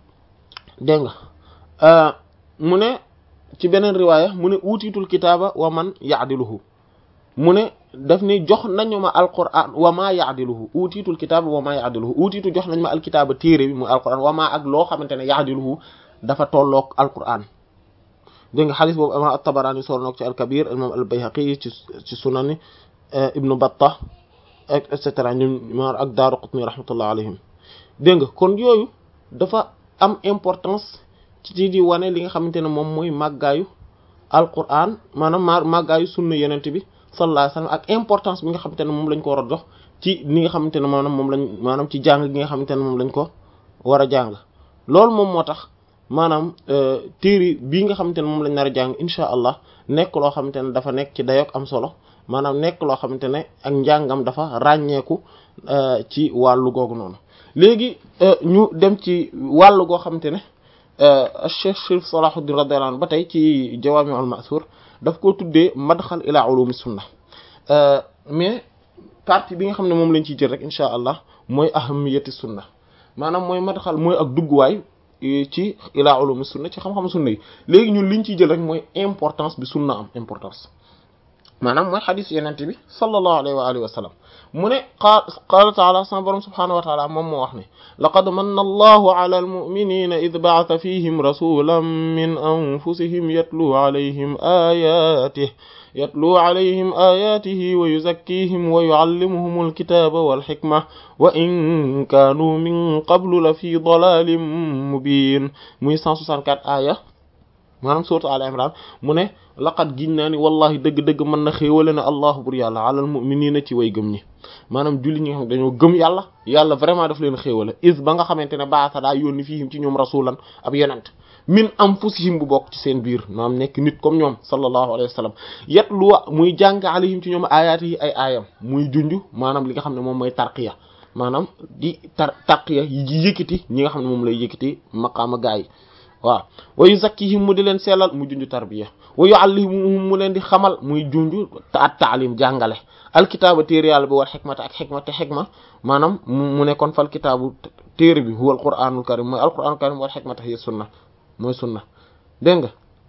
dégg nga mu ne ci beneen riwaaya mu ne uutiitul kitaaba wa man yaadiluhu mu ne daf ni jox nañu ma alquran wa maa yaadiluhu uutiitul kitaaba wa maa yaadiluhu uutiitu jox nañ ma alkitaaba téere bi muy alquran wa maa ak loo xamante ne yaadiluhu dafa tolloog alquran dégg nga xadis boobu imam at-Tabarani solo na ko ci al-Kabir imam al-Bayhaqi ci ci sunani ibnu Battah et cetera ñoom ak Daaraqutni rahmatullah alayhim dégg nga kon yooyu dafa am importance ci di wane li nga xamante ne moom mooy màggaayu alquran maanaam ma màggaayu sunna yenent bi sallallahu alayhi wasallam ak importance bi nga xamante ne moom lañ ko war a jox ci li nga xamante ne maanaam moom lañ maanaam ci jàng gi nga xamante ne moom lañ ko war a jàng loolu moom moo tax maanaam téere bii nga xamante ne moom lañ nar a jàng insha allah nekk loo xamante ne dafa nekk ci dayoog am solo maanaam nekk loo xamante ne ak njàngam dafa ràññeeku ci wàllu googu noonu léegi ñu dem ci wàllu goo xamante ne Cheikh Chérif Salahuddin radiyallahu anhu ba tey ci Jawaami'ul Ma'thur daf koo tuddee madxal ila ulumi sunna mais partie bi nga xam ne moom lañ ciy jël rek insha allah mooy ahamiyati sunna maanaam mooy madxal mooy ak dugguwaay ci ila ulumi sunna ci xam-xam sunna yi léegi ñun liñ ciy jël rek mooy importance bi sunna am importance maanaam mooy xadis yenente bi sallallahu alayhi wa alihi wa sallam mu ne qaal qaala taala sama borom subhaanahu wa taala moom moo wax ne laqad manna allahu ala almuminina id ba'atha fihim rasulan min anfusihim yatluu alayhim ayatih yatluu alayhim ayatihi wa yuzakkihim wa yuallimuhum alkitaba walxikma wa in kaanuu min qablu la fi dalalin mubin muy 164 aya maanaam sourate Al Imran mu ne laqad giñ naa ni wallahi dëgg-dëgg mën na xéewale na allahu bur yàlla alal mu'minina ci way gëm ñi maanaam julli ñi nga xam dañoo gëm yàlla yàlla vraiment daf leen xéewale is ba nga xamante ne baasa daa yónni fiihim ci ñoom rasulan ab yonent min anfusihim bu bokk ci seen biir maanaam nekk nit comme ñoom sallallahu alayhi wa sallam yatlu muy jàng alayhim ci ñoom ayaati yi ay aayam muy junj maanaam li nga xam ne moom mooy tarqiya maanaam di tar tarqiya yi yëkkati ñi nga xam ne moom lay yëkkati maqaama gaa yi waaw wa yuzakkihim mu di leen sellal mu junj tarbiya wa yuallimuhum mu leen di xamal muy junj at taalim jàngale alkitaaba téere yàlla bi war xikmata ak xikma te xikma maanaam mu ne kon fal kitaabu téere bi huwa alquranul karim mooy alquranul karim war xikmata hiya sunna mooy sunna dégg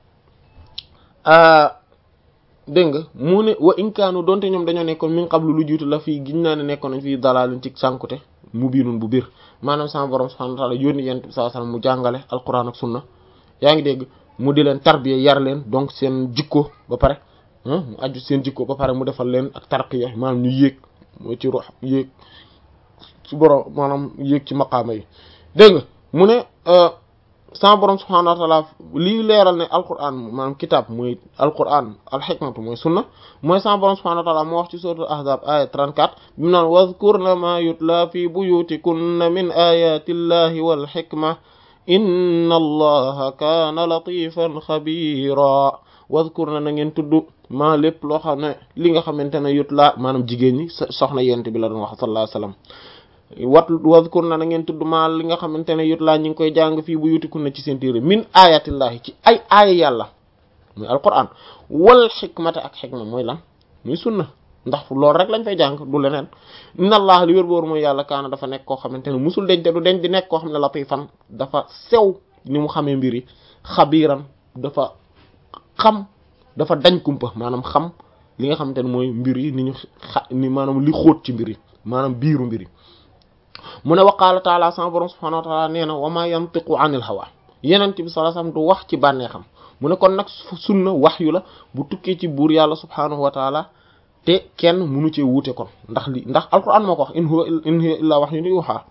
nga dégg nga mu ne wa inkaanu donte ñoom dañoo nekkoon min qablu lu jiitu la fii giñ naa ne nekkoon nañ fii dalaalin ci sànkute mubiinun bu biir maanaam sama borom subhanahu wa ta'ala yónni yent bi sallallahu alayhi wasallam mu jàngale alquran ak sunna yaa ngi dégg mu di leen tarbiya yar leen donc seen jikko ba pare mu aju seen jikko ba pare mu defal leen ak tarqiya maanaam ñu yéeg mooy ci ruux yéeg ci borom maanaam yéeg ci maqaama yi dégg nga mu ne sama borom subhanahu wa ta'ala lii leeral ne alquran maanaam kitab mooy alquran alxikmatu mooy sunna mooy sama borom subhanahu wa ta'ala moo wax ci suratul ahzab aya 34 bi mu naan wadhkurna ma yutla fi buyutikunna min ayati llahi wal hikma inna allaha kaana latifan xabira wadhkurna na ngeen tudd maa lépp loo xam ne li nga xamante ne yutla maanaam jigéen ñi soxna yent bi la doon wax sallallahu alayhi wasallam wat wadhkurna na ngeen tudd maa li nga xamante ne yut laa ñi ngi koy jàng fii bu yutikunna ci seen téere min ayatillahi ci ay aaya yàlla muy alquran wal xikmata ak xikma mooy lan muy sunna ndax loolu rek lañ fay jàng du leneen inna allah li wér boor mooy yàlla kaana dafa nekk koo xamante ne musul deñ te du deñ di nekk koo xam ne latifan dafa sew ni mu xamee mbir yi xabiiran dafa xam dafa dañ kumpa maanaam xam li nga xamante ne mooy mbir yi ni ñu xa ni maanaam li xóot ci mbir yi maanaam biiru mbir yi mu ne waqaala taala sama borom subhanahu wa taala nee na wa ma yantiqu anil hawa yenent bi sallallahu alayhi wasallam du wax ci bànneexam mu ne kon nag sunna wahyu la bu tukkee ci buur yàlla subhanahu wa taala te kenn munu cee wuute kon ndax li ndax alquran moo ko wax in huwa in huwa illa wahyun yuha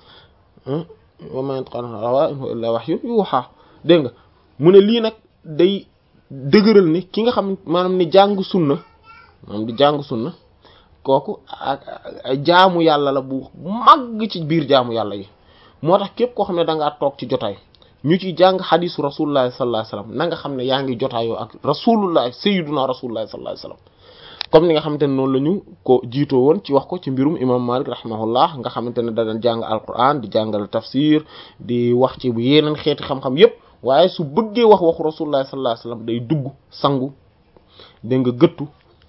wa ma yantiqu anil hawa in huwa illa wahyun yuha dégg nga mu ne lii nag day dëgëral ni ki nga xam maanaam ni jàng sunna maanaam di jàng sunna kooku ak jaamu yàlla la bu màgg ci biir jaamu yàlla yi moo tax képp koo xam ne da ngaa toog ci jotaay ñu ci jàng xadisu rasulullah sallallahu alayhi wasallam na nga xam ne yaa ngi jotaayoo ak rasulullah sayyiduna rasulullah sallallahu alayhi wasallam comme ni nga xamante ne noonu la ñu ko jiitoo woon ci wax ko ci mbirum imam malik rahimahullah nga xamante ne da daan jàng alquran di jàngal tafsir di wax ci bu yeneen xeeti xam-xam yépp waaye su bëggee wax waxu rasulullah sallallahu alayhi wasallam day dugg sangu dégg nga gëttu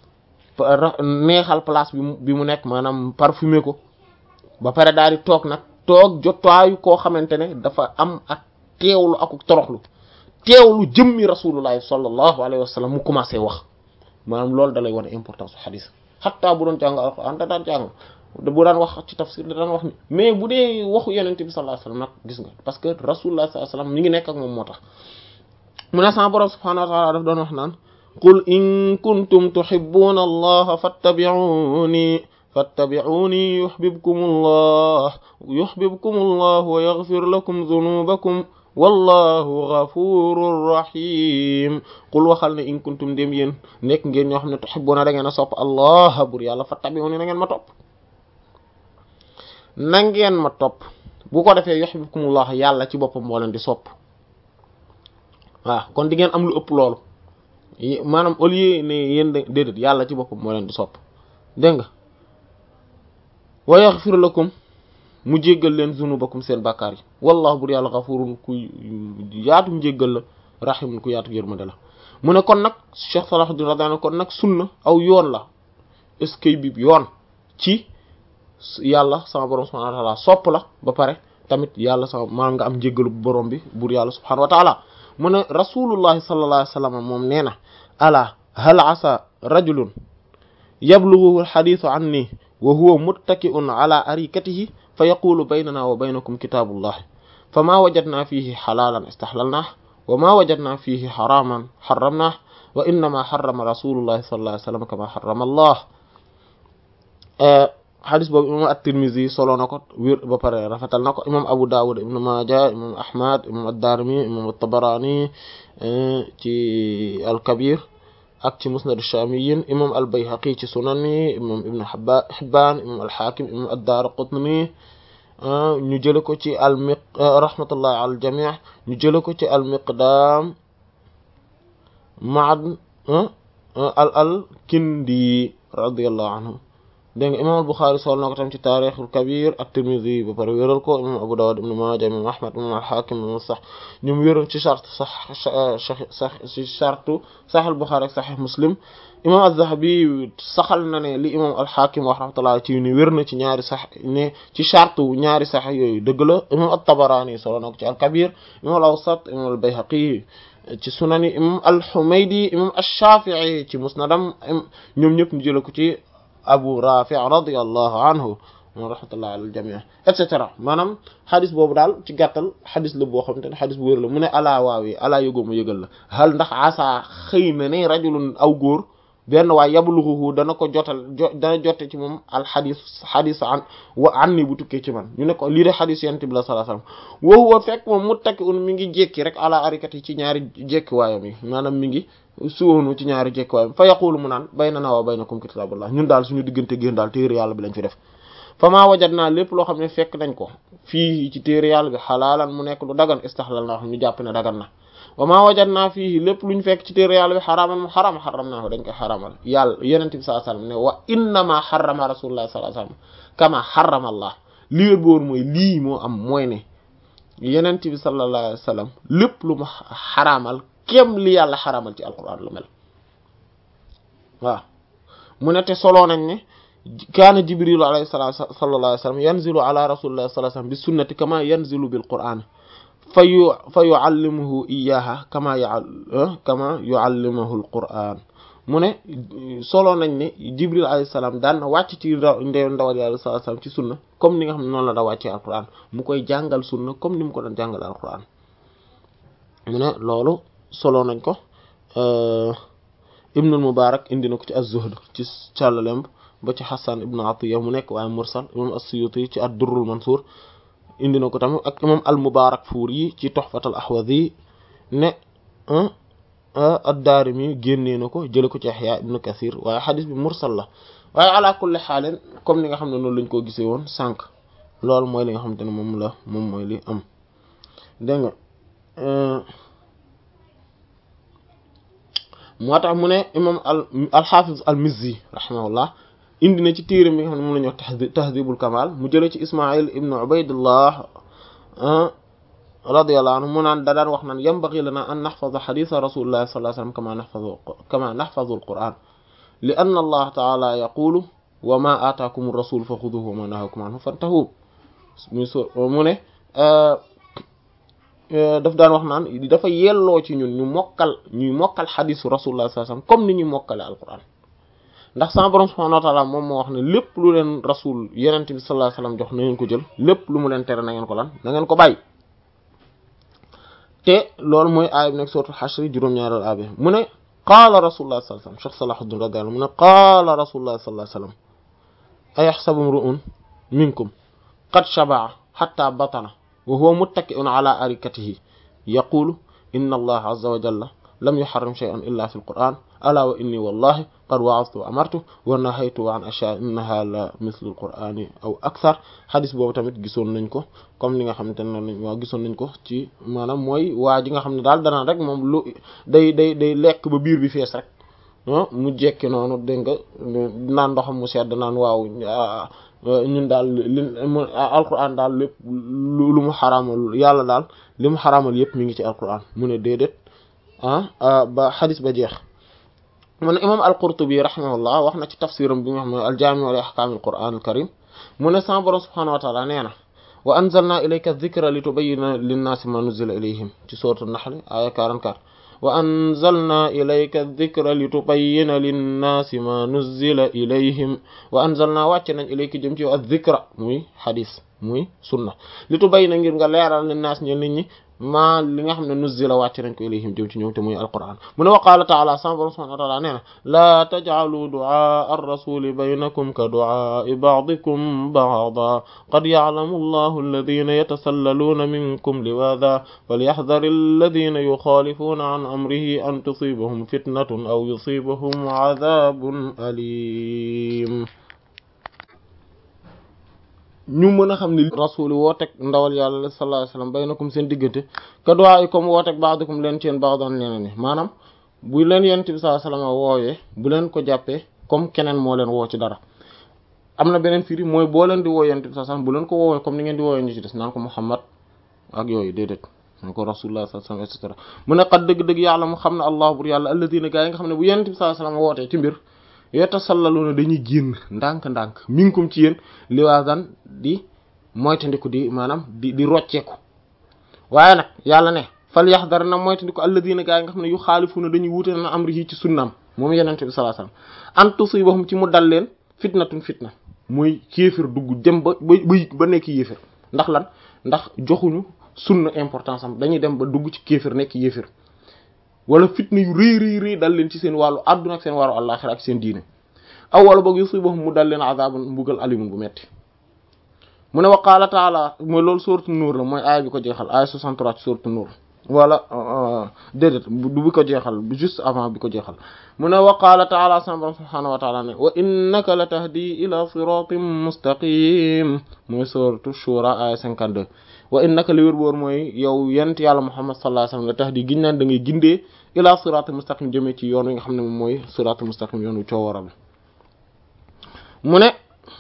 neexal place bi mu bi mu nekk maanaam parfumé ko ba pare daal di toog nag toog jotaayu koo xamante ne dafa am ak teewlu ak toroxlu teewlu jëmmi rasulullah sallallahu alayhi wa sallam mu commencé wax maanaam loolu da lay wane importance su xadis xataa bu doon jàng alquran da daan jàng bu daan wax ci tafsir da daan wax ni mais bu dee waxu yenente bi sallallahu alayhi wa sallam nag gis nga parce que rasulullah sallallahu alayhi wa sallam mi ngi nekk ak moom moo tax mu ne sama borom subhanahu wa ta'ala daf doon wax naan qul in kuntum tuhibbuna allaha fattabi'uni fattabi'uni yuhibbukum allah yuhibbukum allah wa yaghfir lakum dhunubakum wallahu ghafurur rahim qul waxal ne in kuntum dem yéen nekk ngeen ñoo xam ne tuhibbuna da ngeen a sopp allah bur yàlla fattabi'uni na ngeen ma topp na ngeen ma topp bu ko defee yuhibbukum allah yàlla ci boppam moo leen di sopp waaw kon di ngeen am lu ëpp loolu maanaam au lieu ne yéen déedéet yàlla ci boppam moo leen di sopp dégg nga wa yaghfir lakum mu jéggal leen zunubakum seen bàkkaar yi wallahu bur yàlla ghafurun ku yaatu mu jéggal la rahimun ku yaatu yërmande la mu ne kon nag Cheikh Salahuddin radiyallahu kon nag sunna aw yoon la est-ce que bi yoon ci yàlla sama borom subhanahu wa ta'ala sopp la ba pare tamit yàlla sama maanaam nga am jéggalu borom bi bur yàlla subhanahu wa ta'ala mu ne rasulullahi sallallahu alayhi wa sallam moom nee na ala hal asa rajulun yablughu alhadithu anni wa huwa muttaki'un ala arikatihi fa yaqulu baynana wa baynakum kitabullah fama wajadna fihi halalan istahlalnah wa ma wajadna fihi haraman harramnah wa innama harrama rasulullahi sallallahu alayhi wa sallam kama harrama allah xadis boobu imam at-Tirmidhi solo na ko wér ba pare rafetal na ko imam Abu Dawud ibn Majah imam Ahmad imam ad-Darimi imam at-Tabarani ci al-Kabir ak ci Musnad ash-Shamiyin imam al-Bayhaqi ci sunani imam Ibn Hibban imam al-Hakim imam ad-Daraqutni ñu jële ko ci al-Miq rahmatullah ala al-jami' ñu jële ko ci al-Miqdam Ma'ad al-Kindi radiyallahu anhu dégg nga imam al-Bukhari sol na ko tam ci taarixul kabir ak Tirmidhi ba pare wéral ko imam Abu Dawud ibn Maaja imam Ahmad imam al-Hakim imam sax ñoom wéral ci charte sax sax ci charte Sahih al-Bukhari ak Sahih Muslim imam az-Zahabi saxal na ne li imam al-Hakim wax rahmatullah ci ni wér na ci ñaari sax ne ci charte ñaari sax yooyu dëgg la imam at-Tabarani sol na ko ci al-Kabir imam al-Awsat imam al-Bayhaqi ci sunani imam al-Humaydi imam ash-Shafi'i ci musnadam ñoom ñëpp ñu jël ko ci abu rafi radiyallahu anhu moom rahmatullah al jamii et cetera maanaam xadis boobu daal ci gàttal xadis la boo xamante ne xadis bu wér la mu ne alaa waawi alaa yëgoo ma yëgal la hal ndax asa xëy na ne rajulun aw góor benn waay yabluhu dana ko jotal jo dana jote ci moom al xadis xadis an wa an ni bu tukkee ci man ñu ne ko lii de xadis yent bi la sallallahu alayhi wasallam wa huwa fekk moom muttaki un mi ngi jékki rek ala arikat yi ci ñaari jékki waayam yi maanaam mi ngi suwoonu ci ñaari jékki waayam fa yaqulu mu naan baynana wa baynakum kitaabullah ñun daal suñu diggante génn daal téere yàlla bi lañ fi def fa maa wajat naa lépp loo xam ne fekk nañ ko fii ci téere yàlla bi xalaalan mu nekk lu dagan istaxlal na wax ñu jàpp ne dagan na wa maa wajat naa fii lépp luñ fekk ci téere yàlla bi xaraaman mu xaram xaram naa ko dañ koy xaramal yàlla yenente bi sallallahu alayhi wasallam ne wa innama xarama rasulullah sallallahu alayhi wasallam kama xarama allah li wér boor mooy lii moo am mooy ne yenente bi sallallahu alayhi wasallam lépp lu mu xaraamal kem li yàlla xaraamal ci alquran lu mel waaw mu ne te soloo nañ ne kaana jibrilu alayhi salaam sallallahu alayhi wasallam yanzilu ala rasulillahi sallallahu alayhi wasallam bi sunnati kama yanzilu bil qur'an fa yu fa yuallimuhu iyaha kama ya kama yuallimuhu al qur'an mu ne solo nañ ne jibril alayhi salaam daan na wàcc ci ndew ndawal yàlla sallallahu alayhi wasallam ci sunna comme ni nga xam ne noonu la da wàccee al qur'an mu koy jàngal sunna comme ni mu ko doon jàngal al qur'an mu ne loolu solo nañ ko ibnul mubarak indi na ko ci az-zuhd ci càllalemb ba ci Hassan ibn Atiyya mu nekk waaye mursal imam as-Suyuti ci ad-Durrul Mansur indi na ko tamit ak imam al-Mubarakfuri ci Tuhfatul Ahwazi ne ad-Daarimi génnee na ko jële ko ci Yahya ibn Kathir waaye xadis bi mursal la waaye ala kulli xaalin comme ni nga xam ne noonu lañ ko gisee woon sànq loolu mooy li nga xamante ne moom la moom mooy li am dégg nga moo tax mu ne imam al al-Hafiz al-Mizzi rahimahullah indi na ci téere mi nga xam ne moom la ñuy wax tahdibul kamal mu jëlee ci ismail ibnu ubaydillah radiyallahu anhu mu naan da daan wax naan yanbaghi lana an nahfaza haditha rasulillahi sallallahu alayhi wasallam kama nahfazu kama nahfazu alquran li anna allah ta'ala yaqulu wa ma ataakum ar-rasul fa xuduhu wa ma nahakum anhu fantahu muy so mu ne daf daan wax naan dafa yelloo ci ñun ñu mokkal ñuy mokkal xadisu rasulullah sallallahu alayhi wasallam comme ni ñuy mokkale alquran ndax sama borom subhanahu wa ta'ala moom moo wax ne lépp lu leen rasul yenente bi sallallahu alayhi wasallam jox na ngeen ko jël lépp lu mu leen tere na ngeen ko lan na ngeen ko bàyyi te loolu mooy aaya bi nekk suratul hashr juróom-ñaareelu aaya bi mu ne qaala rasulullah sallallahu alayhi wasallam cheikh salahuddin radiyallahu mu ne qaala rasulullah sallallahu alayhi wasallam ayahsabu imru'un minkum qad shaba'a hatta batana wa huwa muttaki'un ala arikatihi yaqulu inna allaha azza wa jalla lam yuharrim shay'an illa fi al-qur'an ala wa inni wallahi qad wa'aztu wa amartu wa nahaytu an ashya innaha la mithlu al-qur'ani aw akthar xadis boobu tamit gisoon nañ ko comme li nga xamante ne noonu waaw gisoon nañ ko ci maanaam mooy waa ji nga xam ne daal danaan rek moom lu day day day lekk ba biir bi fees rek mu jekki noonu dégg nga naan ndoxam mu sedd naan waaw ñun daal li alquran daal lépp lu mu xaraamal yàlla daal li mu xaraamal yépp mi ngi ci alquran mu ne déedéet ah ba xadis ba jeex mu ne imam al-Qurtubi rahimahullah wax na ci tafsiram bi nga xam ne al-Jaami' li ahkaam al-Qur'aan al-Kariim mu ne sama borom subhaanahu wa ta'aala nee na wa anzalnaa ilayka dhikra litubayyina linnaasi maa nuzzila ilayhim ci sourate an-Nahl aaya 44 wa anzalnaa ilayka dhikra litubayyina linnaasi maa nuzzila ilayhim wa anzalnaa wàcce nañ ilayka jëm ci yow adh-dhikra muy xadis muy sunna litubayyina ngir nga leeral linnaas ñe nit ñi maa li nga xam ne nuzzila wàcc nañ ko ilayhim jëm ci ñoom te muy alquran mu ne wa qaala taala sama borom subhanahu wa taala nee na laa tajcalu ducaa arrasuli baynakum ka ducaai bacdikum bacda qad yaclamu allahu alladina yatasallaluuna minkum liwaada falyaxdar alladina yuxaalifuuna an amrihi an tusibahum fitnatun aw yusibahum cadaabun alim ñu mën a xam ni rasul wooteeg ndawal yàlla sallallahu alayhi wasallam baynakum seen diggante ka du'a comme wooteeg ba'dukum leen seen baax doon leneen ni maanaam bu leen yonent bi sallallahu alayhi wasallam woowee bu leen ko jàppee comme keneen moo leen woo ci dara am na beneen firi mooy boo leen di woo yonent bi sallallahu alayhi wasallam bu leen ko woowee comme ni ngeen di woowee ñu ci des naan ko Muhammad ak yooyu déedéet naan ko rasulullah sallallahu alayhi wasallam et cetera mu ne xat dëgg-dëgg yàlla mu xam ne allah bur yàlla alladina gaa yi nga xam ne bu yonent bi sallallahu alayhi wasallam wootee ci mbir yatasallaluuna dañuy génn ndànk-ndànk minkum ci yéen liwaasan di moytandiku di maanaam di di rocceeku waaye nag yàlla ne fal yaxdar na moytandiku alladina gaa yi nga xam ne yu xaalifuuna dañuy wuute na amrihi ci sunnaam moom yenente bi sallallahu alayhi wasallam an tusibahum ci mu dal leen fitnatun fitna mooy kéefër dugg dem ba ba ba nekk yéefër ndax lan ndax joxuñu sunna importance am dañuy dem ba dugg ci kéefër nekk yéefër wala fitna yu rëy rëy rëy dal leen ci seen wàllu àdduna ak seen wàllu àllaxira ak seen diine aw wala boog yusibuhum mu dal leen azabun mbugal alimun bu metti mu ne wa qaala taala mooy loolu sourate Nuur la mooy aaya bi ko jeexal aaya 63 ci sourate Nuur wala déedéet du bi ko jeexal juste avant bi ko jeexal mu ne wa qaala taala sama borom subhaanahu wa taala ne wa innaka la tahdi ila siratin mustaqim mooy sourate Shura aaya 52 wa innaka li wér boor mooy yow yent yàlla Muhammad sallallahu alayhi wasallam la tahdi giñ naan da ngay gindee ila siratin mustaqim jëmee ci yoon wi nga xam ne moom mooy siratul mustaqim yoon wu coowaral mu ne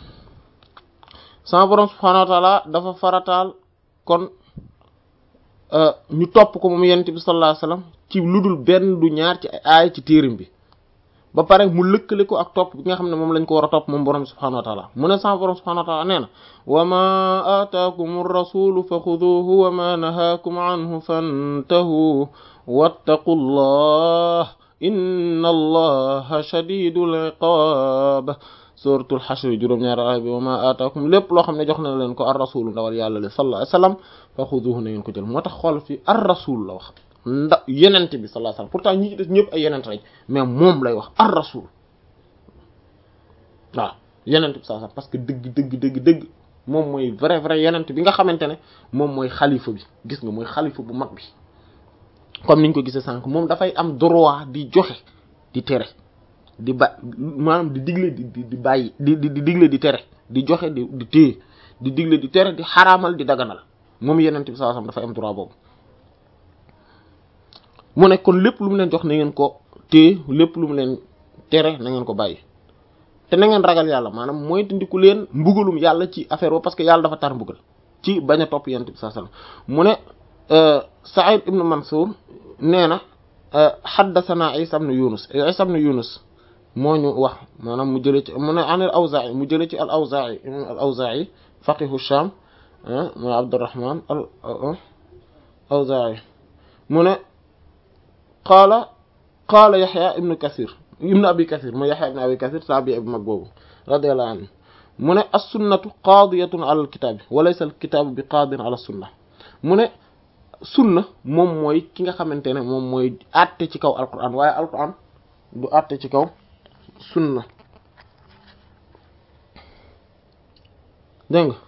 sama borom subhaanahu wa taala dafa farataal kon ñu topp ko moom yonent bi sallallahu alayhi wasallam ci lu dul benn du ñaar ci aay ci téerim bi ba pare mu lëkkale ko ak topp bi nga xam ne moom lañ ko war a topp moom borom subhaanahu wa taala mu ne sama borom subhaanahu wa taala nee na wa ma aataakum ar-rasulu fa xuduhu wa ma nahaakum anhu fantahu wattaqu llah inna allaha shadidul iqaab suratul xashr juróom-ñaari aaya bi wa ma aataakum lépp loo xam ne jox na leen ko ar rasul ndawal yàlla li sallallahu alayhi wasallam fa xuduhu na ngeen ko jël moo tax xool fi ar rasul la wax nda yenente bi sallallahu alayhi wasallam pourtant ñi ci des ñëpp ay yenente lañ mais moom lay wax ar rasul waaw yenente bi sallallahu alayhi wasallam parce que dëgg dëgg dëgg dëgg moom mooy vrai vrai yenente bi nga xamante ne moom mooy xalifa bi gis nga mooy xalifa bu mag bi comme niñ ko gisee sànq moom dafay am droit di joxe di tere di ba maanaam di digle di di bàyyi di di di digle di tere di joxe di di téye di digle di tere di xaraamal di daganal moom yenent bi sallallahu alayhi wasallam dafay am droit boobu mu ne kon lépp lu mu leen jox na ngeen ko téye lépp lu mu leen tere na ngeen ko bàyyi te na ngeen ragal yàlla maanaam mooy tindiku leen mbugalum yàlla ci affaire boobu parce que yàlla dafa tar mbugal ci bañ a topp yenent bi sallallahu alayhi wasallam mu ne Sa'id ibn Mansur nee na haddathana Isa ibn Yunus Isa ibn Yunus moo ñu wax maanaam mu jëlee ci mu ne an al awzaa'i mu jëlee ci al awzaa'i imam al awzaa'i faqihu sham mooy abdurrahman al awzaa'i mu ne qaala qaala yaxya ibnu kathir ibnu abi kathir mooy yaxya ibnu abi kathir taabi bu mag boobu radiyallahu anhu mu ne as-sunnatu qaadiyatun ala al kitaabi wa laysa al kitaabu bi qaadin ala sunna mu ne sunna moom mooy ki nga xamante ne moom mooy àtte ci kaw alquran waaye alquran du àtte ci kaw sunna dégg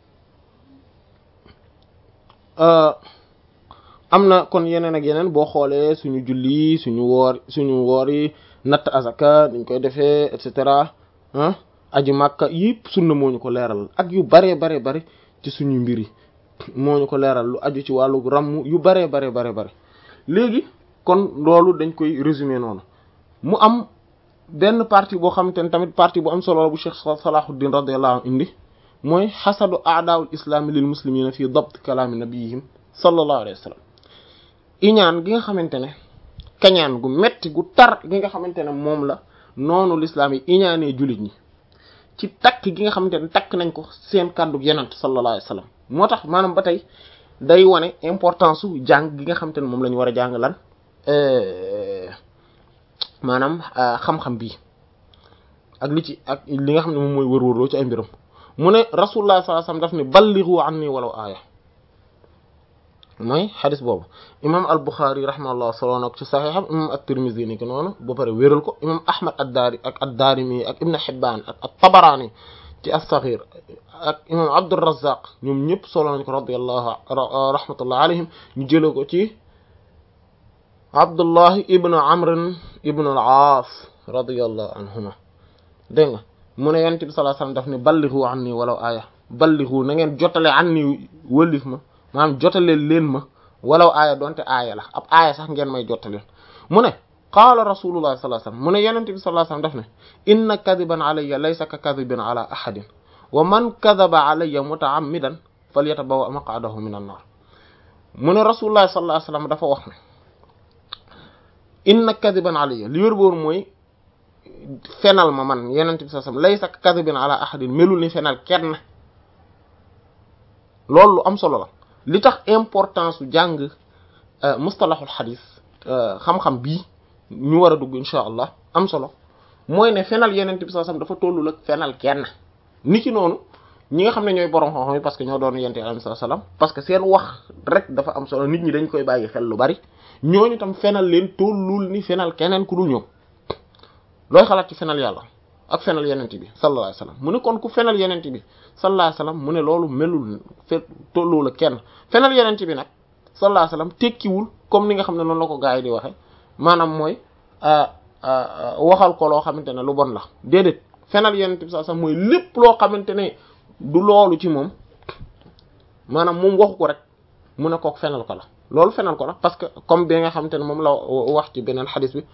nga am na kon yeneen ak yeneen boo xoolee suñu julli suñu woor suñu woor yi natt azaka dañ koy defee et cetera ah aji màkka yëpp sunna moo ñu ko leeral ak yu bare bare bare ci suñu mbir yi moo ñu ko leeral lu aju ci wàllu ràmm yu bare bare bare bare léegi kon loolu dañ koy résumer noonu mu am benn partie boo xamante ne tamit partie bu am solo la bu Cheikh Salahuddin radiyallahu anhu indi mooy xasadu aadaawul islaami lil muslimina fi dabt kalaami nabiyihim sallallahu alayhi wa sallam iñaan gi nga xamante ne kañaan gu metti gu tar gi nga xamante ne moom la noonu l'islam yi iñaanee jullit ñi ci takk gi nga xamante ne takk nañ ko seen kàddu yenant sallallahu alayhi wa sallam moo tax maanaam ba tey day wane importance su jàng gi nga xamante ne moom la ñu war a jàng lan maanaam xam-xam bii ak li ci ak li nga xam ne moom mooy wër-wërloo ci ay mbiram mu ne rasulullah sallallahu alayhi wasallam daf ne ballighu anni walaw aaya mooy xadis boobu imam al Bukhari rahimahullah solo na ko ci saxiixam imam at-Tirmidhi ni ko noonu ba pare wéral ko imam Ahmad ad-Dari ak ad-Darimi ak Ibn Hibban ak at-Tabarani ci as-Saghir ak imam Abdurrazzaq ñoom ñëpp solo nañ ko radiyallahu rahmatullah alayhim ñu jëlee ko ci Abdullahi ibn Amr ibn al-Aas radiyallahu anhuma dégg nga mu ne yonent bi sallallahu alayhi wasallam daf ne ballighu anni walaw aaya ballighu na ngeen jotale anni wëlif ma maanaam jotale leen ma walaw aaya donte aaya la ab aaya sax ngeen may jotale mu ne qaala rasulullah sallallahu alayhi wasallam mu ne yonent bi sallallahu alayhi wasallam daf ne inna kadiban alayya laysa ka kadibin ala ahadin wa man kadaba alayya mutaammidan falyatabawa maq'adahu min an-nar mu ne rasulullah sallallahu alayhi wasallam dafa wax ne inna kadiban alayya li wér boor mooy fenal ma man yenent bi sallallahu alayhi wasallam laysa kadibin ala ahadin melul ni fenal kenn loolu lu am solo la li tax importance su jàng mustalahul xadis xam-xam bii ñu war a dugg insha allah am solo mooy ne fenal yenent bi sallallahu alayhi wasallam dafa tollul ak fenal kenn niki noonu ñi nga xam ne ñooy borom xam-xam yi parce que ñoo doon yente alayhi salaam parce que seen wax rek dafa am solo nit ñi dañ koy bàyyi xel lu bari ñooñu tam fenal leen tollul ni fenal keneen ku dul ñoom looy xalaat ci fenal yàlla ak fenal yenent bi sallallahu alayhi wasallam mu ne kon ku fenal yenent bi sallallahu alayhi wasallam mu ne loolu melul fe tolloo la kenn fenal yenent bi nag sallallahu alayhi wasallam tekkiwul comme ni nga xam ne noonu la ko gaa yi di waxe maanaam mooy waxal ko loo xamante ne lu bon la déedéet fenal yenent bi sallallahu alayhi wasallam mooy lépp loo xamante ne du loolu ci moom maanaam moom waxu ko rek mu ne kook fenal ko la loolu fenal ko la parce que comme bi nga xamante ne moom la wax ci beneen xadis bi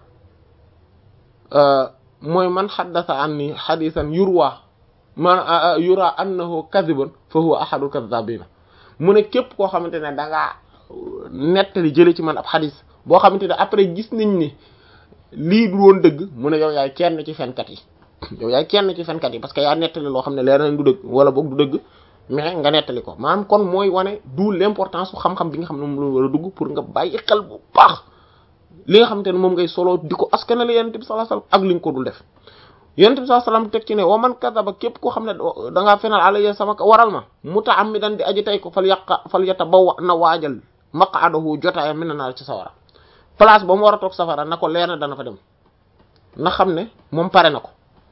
mooy man xaddasa anni xadisan yurwa man yura annahu kadibun fa huwa ahadul kadabina mu ne képp koo xamante ne da ngaa nettali jële ci man ab xadis boo xamante ne après gis nañ ni lii du woon dëgg mu ne yow yaay kenn ci fenkat yi yow yaay kenn ci fenkat yi parce que yaa nettali loo xam ne leer nañ du dëgg wala boog du dëgg mais nga nettali ko maanaam kon mooy wane du l'importance su xam-xam bi nga xam ne moom la war a dugg pour nga bàyyi xel bu baax li nga xamante ne moom ngay solo di ko askanale yonent bi sallallahu alayhi wasallam ak li nga ko dul def yonent bi sallallahu alayhi wasallam teg ci ne wa man kadaba képp koo xam ne da ngaa fenal alayya sama waral ma muta'ammidan di aji tey ko fal yaqa fal yatabawwa na waajal maq'adahu jotaayam mina naar ci sawara place ba mu war a toog safara na ko leer na dana fa dem na xam ne moom pare na ko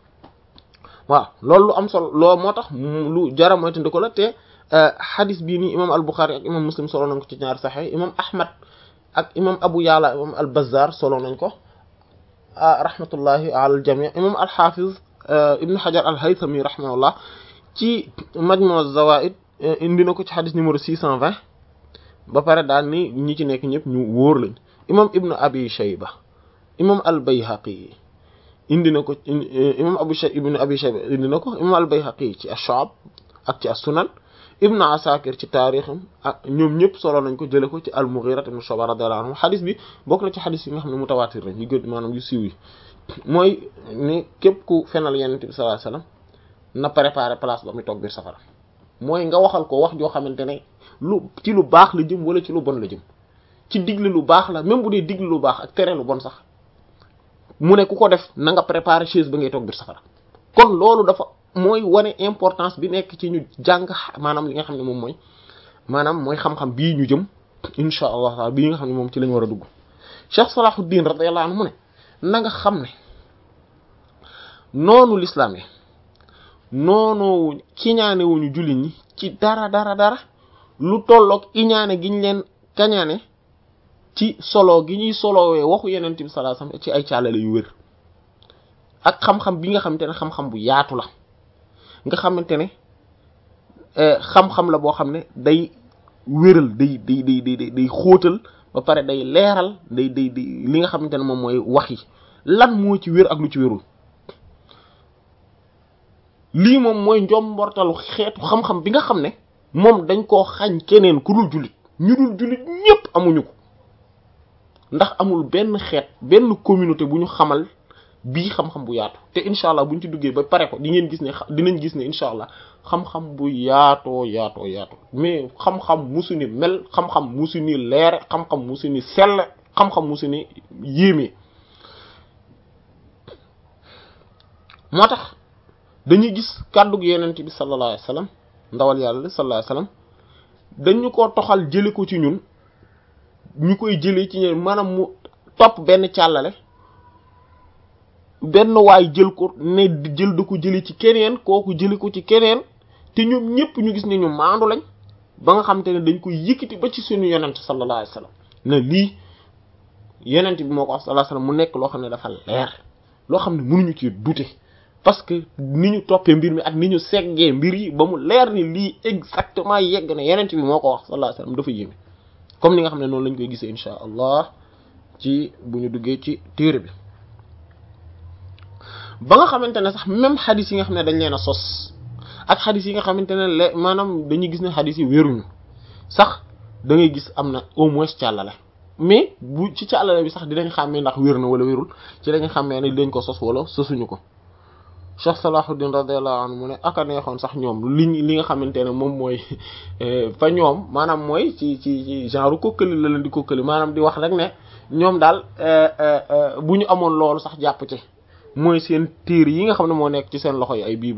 waaw loolu lu am solo loolu moo tax lu jara moytandi ko la te xadis bii nii imam al-Bukhari ak imam Muslim solo nañ ko ci ñaari saxee imam Ahmad ak imam Abu Ya'la imam al-Bazzar solo nañ ko rahmatullahi ala al-jami' imam al-Hafiz Ibn Hajar al-Haythami rahimahullah ci Majmu' az-Zawaid indi na ko ci xadis numéro 620 ba pare daal ni ñi ci nekk ñëpp ñu wóor lañ imam Ibn Abi Shayba imam al-Bayhaqi indi na ko imam Abu Shayba ibn Abi Shayba indi na ko imam al-Bayhaqi ci ash-Shu'ab ak ci as-Sunan Ibn Asakir ci taarixam ak ñoom ñëpp solo nañ ko jële ko ci al-Mughira ibn Shu'ba radiyallahu anhu xadis bi bokk na ci xadis yi nga xam ne mutawaatir lañ yu gën maanaam yu siiw yi mooy ni képp ku fenal Yonent bi sallallahu alayhi wasallam na préparer place ba muy toog biir safara mooy nga waxal ko wax joo xamante ne lu ci lu baax la jëm wala ci lu bon la jëm ci digle lu baax la même bu dee digle lu baax ak tere lu bon sax mu ne ku ko def na nga préparer chaise ba ngay toog biir safara kon loolu dafa mooy wane importance bi nekk ci ñu jàng maanaam li nga xam ne moom mooy maanaam mooy xam-xam bii ñu jëm insha allah taala bii nga xam ne moom ci lañ war a dugg Cheikh Salahuddin radiyallahu anhu mu ne na nga xam ne noonu l'islam yi noonu kiñaane wuñu jullit ñi ci dara dara dara lu tolloog iñaane giñ leen kañaane ci solo gi ñuy solowee waxu yeneen bi sallallahu alayhi wasallam ci ay caalale yu wér ak xam-xam bi nga xamante ne xam-xam bu yaatu la nga xamante ne xam-xam la boo xam ne day wéral day day day day day xóotal ba pare day leeral day day day li nga xamante ne moom mooy wax yi lan moo ci wér ak lu ci wérul lii moom mooy njombortalu xeetu xam-xam bi nga xam ne moom dañ koo xañ keneen ku dul jullit ñu dul jullit ñépp amuñu ko ndax amul benn xeet benn communauté bu ñu xamal bii xam-xam bu yaatu te incha allah buñ ci duggee ba pare ko di ngeen gis ne dinañ gis ne incha allah xam-xam bu yaatoo yaatoo yaatoo mais xam-xam musu ni mel xam-xam musu ni leere xam-xam musu ni sell xam-xam musu ni yéeme moo tax dañuy gis kàddug yenent bi sallallahu alayhi wasallam ndawal yàlla sallallahu alayhi wasallam dañu ko toxal jële ko ci ñun ñu koy jëlee ci ñun maanaam mu topp benn càllale benn waay jël ko ne jël da ko jële ci keneen kooku jële ko ci keneen te ñoom ñëpp ñu gis ne ñu maandu lañ ba nga xam te ne dañ koy yëkkati ba ci suñu yonent sallallahu alayhi wasallam ne lii yonent bi moo ko wax sallallahu alayhi wasallam mu nekk loo xam ne dafa leer loo xam ne mënuñu ci douter parce que ni ñu toppee mbir mi ak ni ñu seggee mbir yi ba mu leer ni lii exactement yegg na yonent bi moo ko wax sallallahu alayhi wasallam dafa yéeme comme ni nga xam ne noonu lañ koy gisee insha allah ci bu ñu duggee ci téere bi ba nga xamante ne sax même xadis yi nga xam ne dañ leen a sos ak xadis yi nga xamante ne le maanaam dañuy gis ne xadis yi wéruñu sax da ngay gis am na au moins càllale mais bu ci càllale bi sax dinañ xàmmee ndax wér na wala wérul ci dañ xàmmee ne dañ ko sos wala sosuñu ko Cheikh Salahuddin radiyallahu anhu mu ne aka neexoon sax ñoom li li nga xamante ne moom mooy fa ñoom maanaam mooy ci ci ci genre kokkali la leen di kokkali maanaam di wax rek ne ñoom daal bu ñu amoon loolu sax jàpp ci mooy seen téere yi nga xam ne moo nekk ci seen loxo yi ay bible ak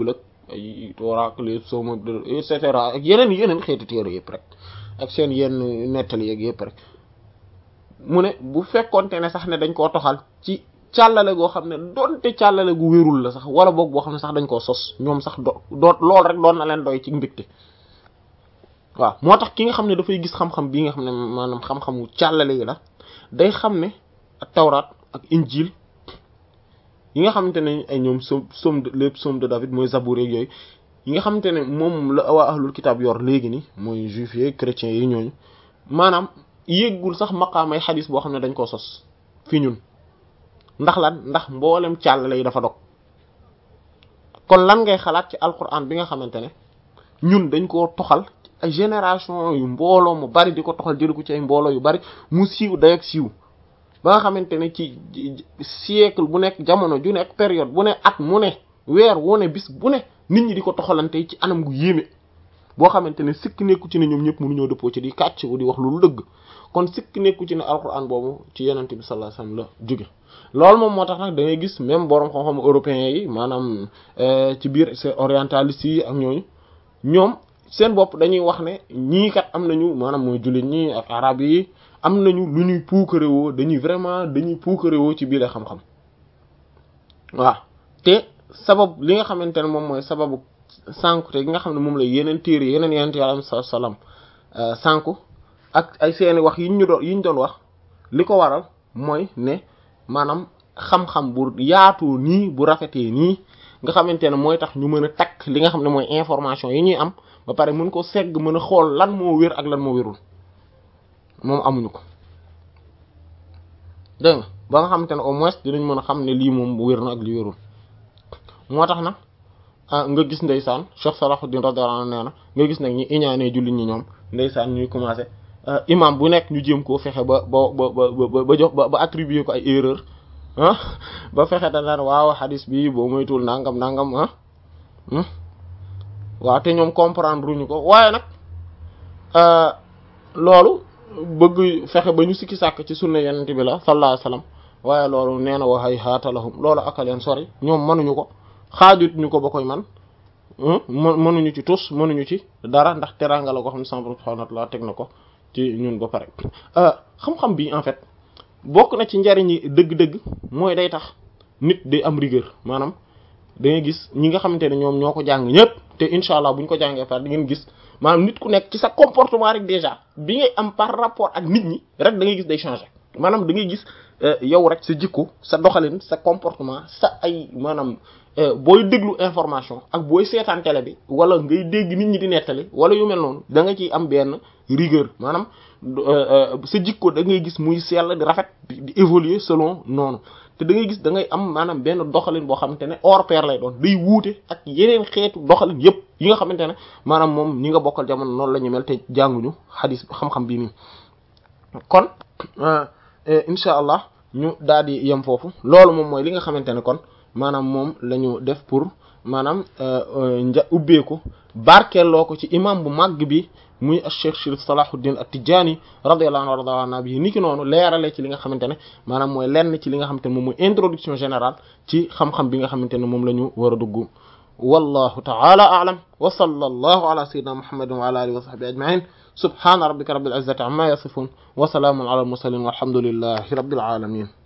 ay tooraak les psaumes et cetera ak yeneen yeneen xeeti téere yëpp rek ak seen yenn nettali yeeg yëpp rek mu ne bu fekkonte ne sax ne dañ koo toxal ci càllale goo xam ne doonte càllale gu wérul la sax wala boog boo xam ne sax dañ koo sos ñoom sax do doot lool rek doon na leen doy ci mbégte waaw moo tax ki nga xam ne dafay gis xam-xam bii nga xam ne maanaam xam-xamu càllale yi la day xam ne ak tawraat ak injil yi nga xamante ne ay ñoom som somme de les psaumes de David mooy Zabour yeeg yooyu yi nga xamante ne moom la waa ahlul kitaab yor léegi ni mooy juif yeeg chrétiens yi ñooñu maanaam yéggul sax maqaamay xadis boo xam ne dañ koo sos fi ñun ndax lan ndax mboolem càllale yi dafa dog kon lan ngay xalaat ci alquran bi nga xamante ne ñun dañ koo toxal ay génération yu mbooloo mu bari di ko toxal jëli ko ci ay mbooloo yu bari mu siiw day ak siiw ba nga xamante ne ci siècle bu nekk jamono ju nekk période bu ne at mu ne weer wu ne bis bu ne nit ñi di ko toxalante ci anam gu yéeme boo xamante ne sikk nekku ci ne ñoom ñëpp mënuñoo dëppoo ci di kàcc di wax lu dëgg kon sikk nekku ci ne alquran boobu ci yenente bi sallallahu alayhi wasallam la jóge loolu moom moo tax nag da ngay gis même borom xam-xam européens yi maanaam ci biir c'est orientaliste yi ak ñooñu ñoom seen bopp dañuy wax ne ñii kat am nañu maanaam mooy jullit ñi ak arab yi am nañu lu ñuy puukarewoo dañuy vraiment dañuy puukarewoo ci biir xam-xam waaw te sabab li nga xamante ne moom mooy sababu sànku te gi nga xam ne moom la yeneen téere yeneen yeneen yàlla sa salaam sànku ak ay seeni wax yi ñu doon yi ñu doon wax li ko waral mooy ne maanaam xam-xam bu yaatu nii bu rafetee nii nga xamante ne mooy tax ñu mën a takk li nga xam ne mooy information yi ñuy am ba pare mën ko segg mën a xool lan moo wér ak lan moo wérul moom amuñu ko dégg nga ba nga xamante ne au moins dinañ mën a xam ne lii moom wér na ak li wérul moo tax nag nga gis ndeysaan Cheikh Salahuddin radiyallahu anhu nee na nga gis nag ñi iñaanee jullit ñi ñoom ndeysaan ñuy commencé imam bu nekk ñu jéem koo fexe ba ba ba ba ba jox ba ba attribuer ko ay erreur ah ba fexe da naan waaw xadis bi boo moytuwul nangam nangam ah waaw te ñoom comprendre ruñu ko waaye nag loolu bëgg fexe ba ñu sikki sàkk ci sunna yenent bi la sallallahu alayhi wasallam waaye loolu nee na waxay xaatalahum loolu akaleen sori ñoom mënuñu ko xaajut ñu ko ba koy man mënuñu ci tus mënuñu ci dara ndax teranga la ko xam ne sama subhanahu wa ta'ala teg na ko ci ñun ba pare xam-xam bi en fait bokk na ci njariñi dëgg-dëgg mooy day tax nit day am rigueur maanaam da ngay gis ñi nga xamante ne ñoom ñoo ko jàng ñëpp te incha allah bu ñu ko jàngee par di ngeen gis maanaam nit ku nekk ci sa comportement rek déjà bi ngay am par rapport ak nit ñi rek da ngay gis day changer maanaam da ngay gis yow rek sa jikko sa doxalin sa comportement sa ay maanaam booy déglu information ak booy seetaan télé bi wala ngay dégg nit ñi di nettali wala yu mel noonu da nga ciy am benn rigueur maanaam sa jikko da ngay gis muy sell di rafet di évoluer selon noonu te da ngay gis da ngay am maanaam benn doxalin boo xamante ne hors pair lay doon day wuute ak yeneen xeetu doxalin yépp yi nga xamante ne maanaam moom ñi nga bokkal jamono noonu la ñu mel te jànguñu xadis xam-xam bii nii kon incha allah ñu daal di yem foofu loolu moom mooy li nga xamante ne kon maanaam moom la ñu def pour maanaam nja ubbeeku barkeeloo ko ci imam bu màgg bi muy Cheikh Chérif Salahuddin At-Tidjânî radiyallahu anhu warda na bi ni ki noonu leerale ci li nga xamante ne maanaam mooy lenn ci li nga xamante ne moom mooy introduction générale ci xam-xam bi nga xamante ne moom la ñu war a dugg wallahu ta'ala a'lam wa sallallahu ala sayyidina muhammadin wa ala alihi wa sahbihi ajma'in subhana rabbika rabbil izzati amma yasifun wa salamun ala al mursalin walhamdulillahi rabbil alamin